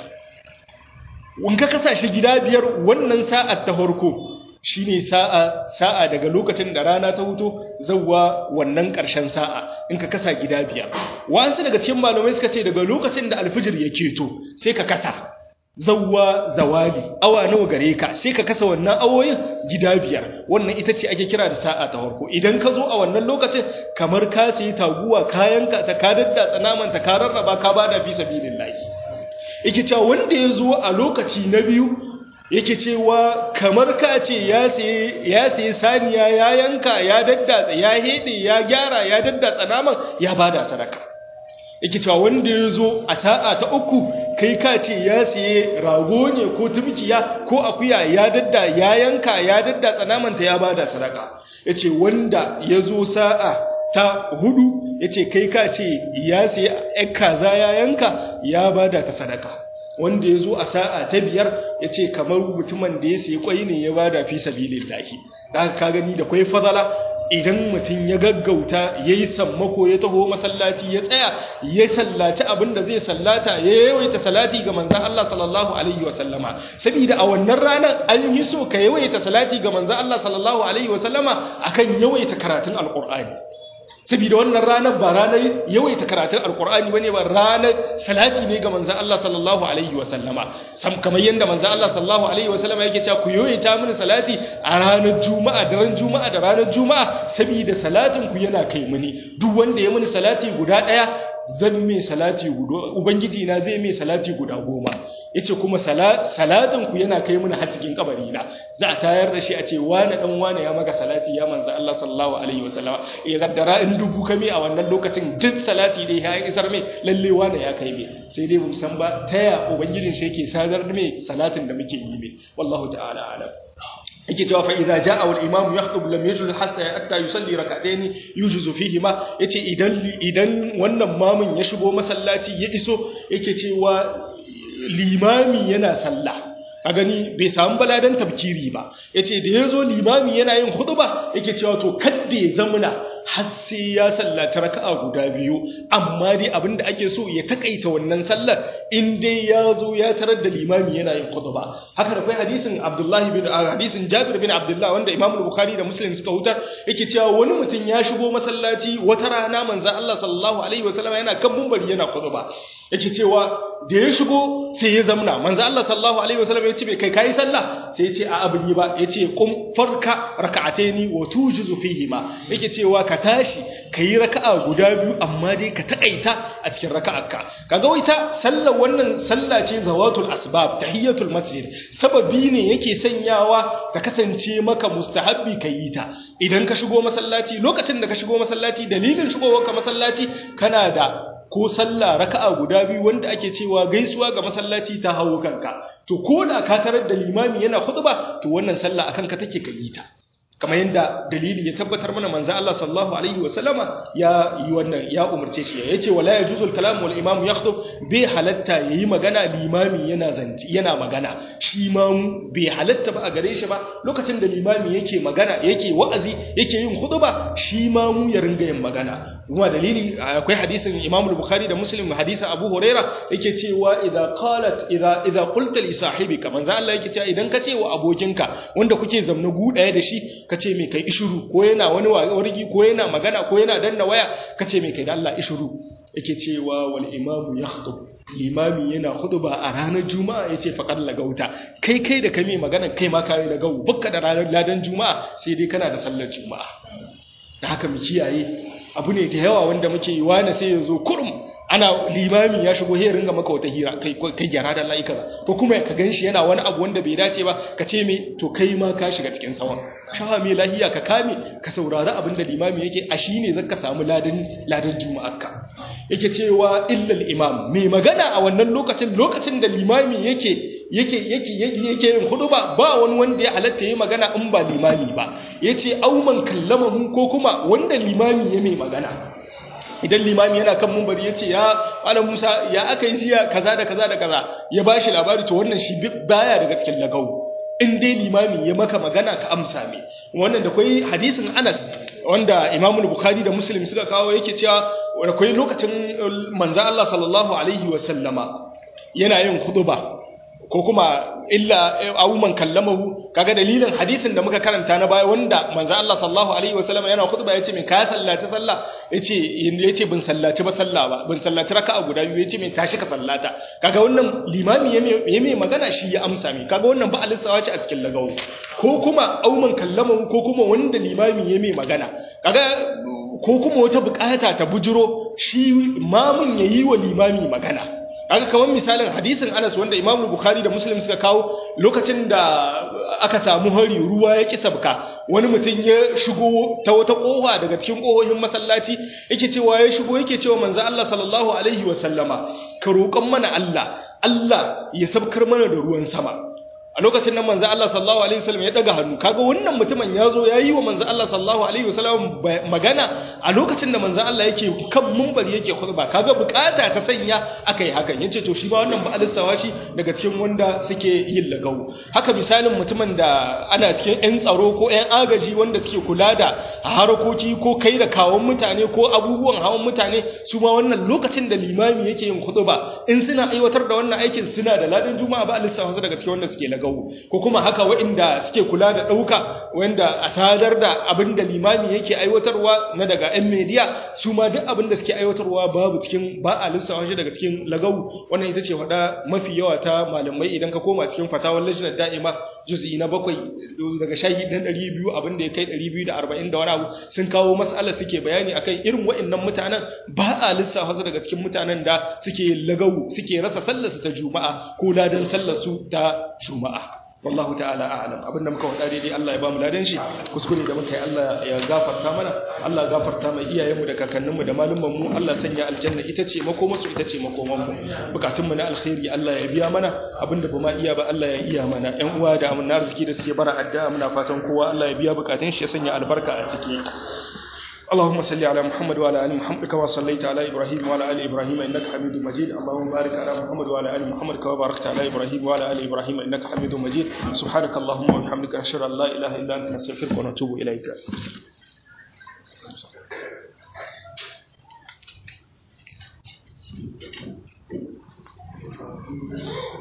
in ka kasa shi gida biyar wannan sa'ar ta farko shine sa'a sa'a daga lokacin da rana ta huto zawwa wannan ƙarshen sa'a in ka kasa gida biyar wasu daga cikin malamai suka ce daga lokacin da alfijir ya keto sai ka kasa zawwa zawali awa nawa gare ka sai ka kasa wannan awoyin gida biyar wannan ita ce ake kira da sa'a ta farko idan ka zo a wannan lokacin kamar ka sayi taguwa kayan ka ta ka daddatsa naman ta ka rarraba ka bada fi sabilillahi yake cewa wanda ya zo a lokaci na biyu yake cewa kamar ka ce ya sayi saniya ya yanka ya daddatsa ya hede ya gyara ya daddatsa naman ya bada sadaka yake cewa wanda ya zo a sa'a ta uku kai ka ce ya sayi rago ne ko tumkiya ko akuya ya dadda ya yanka ya daddatsa naman ta ya bada sadaka yace wanda ya zo sa'a ta hudu yace kai ka ce ya sayi kaza ya yanka ya bada ta sadaka wanda ya zo a sa'a ta biyar ya ce kamar mutumin da ya sayi kwai ne ya bada fi sabilin lahi da ka gani da kwai fadala idan mutum ya gaggauta ya yi sammako ya taho masallaci ya tsaya ya sallaci abin da zai sallata ya yawaita salati ga manzan Allah sallallahu alaihi wasallama saboda a wannan ranar an yi so ka yawaita salati ga manzan Allah sallallahu alaihi wasallama akan yawaita karatun alkur'ani saboda wannan ranar ba ranar yawaita karatun alkur'ani bane ba ranar salati ne ga manzon Allah sallallahu alaihi wa sallama sam kamar yanda manzon Allah sallallahu alaihi wa sallama yake cewa ku yawaita mini salati a ranar juma'a da ran juma'a da ranar juma'a saboda salatin ku yana kai mini duk wanda ya mini salati guda daya zan mai salati guda ubangiji na zai mai salati guda goma yace kuma salatin ku yana kai mun har cikin kabari na za a tayar da shi a ce wani dan wani ya maka salati ya manzo Allah sallallahu alaihi wasallama ya gaddara in dubu kame a wannan lokacin duk salati dai ya isar mai lalle wani ya kai mai sai dai mun san ba taya ubangijin shi yake sadar mai salatin da muke yi mai wallahu ta'ala alam yake cewa fa idza jaa wal imam yakhutub lam yajuz hatta hatta yusalli rak'atayn yujuzu fihi ma yace idan idan wannan mamun ya shigo masallaci ya iso yake cewa limami yana sallah a gani bai samu baladan tabkiri ba yace da yazo limami yana yin khutba yake cewa to kadda ya zamuna har sai ya sallaci raka'a guda biyu amma dai abinda ake so ya takaita wannan sallar in dai ya zo ya tarar da limami yana yin khutba haka da kai hadisin Abdullahi bin hadisin Jabir bin Abdullah wanda Imam Bukhari da Muslim suka hutar yake cewa wani mutum ya shigo masallaci wata rana manzon Allah sallallahu alaihi wasallam yana kan mumbari yana khutba yake cewa da ya shigo sai ya zamna manzon Allah sallallahu alaihi wasallam ya ce bai kai kai sallah sai ya ce a abin yi ba ya ce kum farka raka'ataini wa tujizu fihi ma yake cewa ka tashi kayi raka'a guda biyu amma dai ka takaita a cikin raka'arka kaga waita sallar wannan sallah ce zawatul asbab tahiyatul masjid sababi ne yake sanyawa ta kasance maka mustahabbi kayi ta idan ka shigo masallaci lokacin da ka shigo masallaci dalilin shigowarka masallaci kana da ko sallah raka'a guda biyu wanda ake cewa gaisuwa ga masallaci ta hawo kanka to ko da ka tarar da limami yana khutba to wannan sallah akan ka take kayi ta kamar yadda dalili ya tabbatar mana manzo Allah sallallahu alaihi wasallama ya yi wannan ya umarce shi yace wala yajuzu al-kalam wal imam yakhtub bi halatta yayi magana limami yana zanci yana magana shi ma bai halatta ba a gare shi ba lokacin da limami yake magana yake wa'azi yake yin khutba shi ma mu ya ringa yin magana kuma dalili akwai hadisin Imam al-Bukhari da Muslim hadisin Abu Huraira yake cewa idza qalat idza idza qulta li sahibika manzo Allah yake cewa idan ka ce wa abokinka wanda kuke zamna gu daya da shi ka ce mai kai ishuru ko yana wani wargi ko yana magana ko yana danna waya ka ce mai kai da Allah ishuru yake cewa wal imamu yakhtub limami yana khutba a ranar juma'a yace faqad lagauta kai kai da kai mai magana kai ma kai da gawu bukka da ranar ladan juma'a sai dai kana da sallar juma'a da haka mu kiyaye abu ne da yawa wanda muke yi wani sai ya zo kurum ana limami ya shigo he ringa maka wata hira kai kai gyara da Allah kaza ko kuma ka ganshi yana wani abu wanda bai dace ba ka ce me to kai ma ka shiga cikin sawan ka me lahiya ka kame ka saurari abin da limami yake a shine zaka samu ladan ladan juma'arka yake cewa illal imam mai magana a wannan lokacin lokacin da limami yake yake yake yake yin huduba ba wani wanda ya halatta yi magana in ba limami ba yace auman kallamahu ko kuma wanda limami ya mai magana idan limami yana kan mumbari ya ce ya malam musa ya aka yi jiya kaza da kaza da kaza ya ba shi labari to wannan shi baya daga cikin lagau in dai limami ya maka magana ka amsa me wannan da kwai hadisin anas wanda imamul bukhari da muslim suka kawo yake cewa da kwai lokacin manzo Allah sallallahu alaihi wa sallama yana yin khutba ko kuma illa abu man kallamahu kaga dalilin hadisin da muka karanta na baya wanda manzo Allah sallallahu alaihi wasallam yana khutba yace min ka sallaci sallah yace yace bin sallaci ba sallah ba bin sallaci raka'a guda biyu yace min tashi ka sallata kaga wannan limami ya mai magana shi ya amsa mi kaga wannan ba alisawa ce a cikin lagawo ko kuma au man kallamahu ko kuma wanda limami ya mai magana kaga ko kuma wata bukata ta bujiro shi mamun yayi wa limami magana aka kawan misalin hadisin Anas wanda Imam Bukhari da Muslim suka kawo lokacin da aka samu hari ruwa ya ki sabka wani mutum ya shigo ta wata kofa daga cikin kohohin masallaci yake cewa ya shigo yake cewa manzo Allah sallallahu alaihi wa sallama ka roƙon mana Allah Allah ya sabkar mana da ruwan sama a lokacin nan manzo Allah sallallahu alaihi wasallam ya daga hannu kaga wannan mutumin yazo yayi wa manzo Allah sallallahu alaihi wasallam magana a lokacin da manzo Allah yake kan mumbar yake khutba kaga bukata ta sanya akai hakan yace to shi ba wannan ba alisawa shi daga cikin wanda suke yin lagau haka misalin mutumin da ana cikin yan tsaro ko yan agaji wanda suke kula da harakoki ko kai da kawon mutane ko abubuwan hawan mutane su ma wannan lokacin da limami yake yin khutba in suna aiwatar da wannan aikin suna da ladin juma'a ba alisawa daga cikin wanda suke lagau lagawo ko kuma haka waɗanda suke kula da ɗauka wanda a sadar da abin da limami yake aiwatarwa na daga 'yan mediya su ma duk abin da suke aiwatarwa babu cikin ba a lissawa shi daga cikin lagawo wannan ita ce faɗa mafi yawa ta malamai idan ka koma cikin fatawar lajinar da'ima juz'i na bakwai daga shahi na ɗari biyu abin da ya kai ɗari biyu da arba'in da wani abu sun kawo matsalar suke bayani akan irin waɗannan mutanen ba a lissafa su daga cikin mutanen da suke lagawo suke rasa sallarsu ta juma'a ko ladan sallarsu ta juma'a wallahu ta'ala a'lam abinda muka wada daidai Allah ya bamu ladan shi kuskure da muka yi Allah ya gafarta mana Allah ya gafarta mai iyayenmu da kakanninmu da malumman mu Allah sanya aljanna ita ce makomarsu ita ce makoman mu bukatun mu na alkhairi Allah ya biya mana abinda ba ma iya ba Allah ya iya mana ƴan uwa da amanna arziki da suke bara addu'a muna fatan kowa Allah ya biya bukatun shi ya sanya albarka a ciki اللهم صل على محمد وعلى ال محمد كما صليت على ابراهيم وعلى ال ابراهيم انك حميد مجيد اللهم بارك على محمد وعلى ال محمد كما باركت على ابراهيم وعلى ال ابراهيم انك حميد مجيد سبحانك اللهم وبحمدك اشهد ان لا اله الا انت نستغفرك ونتوب اليك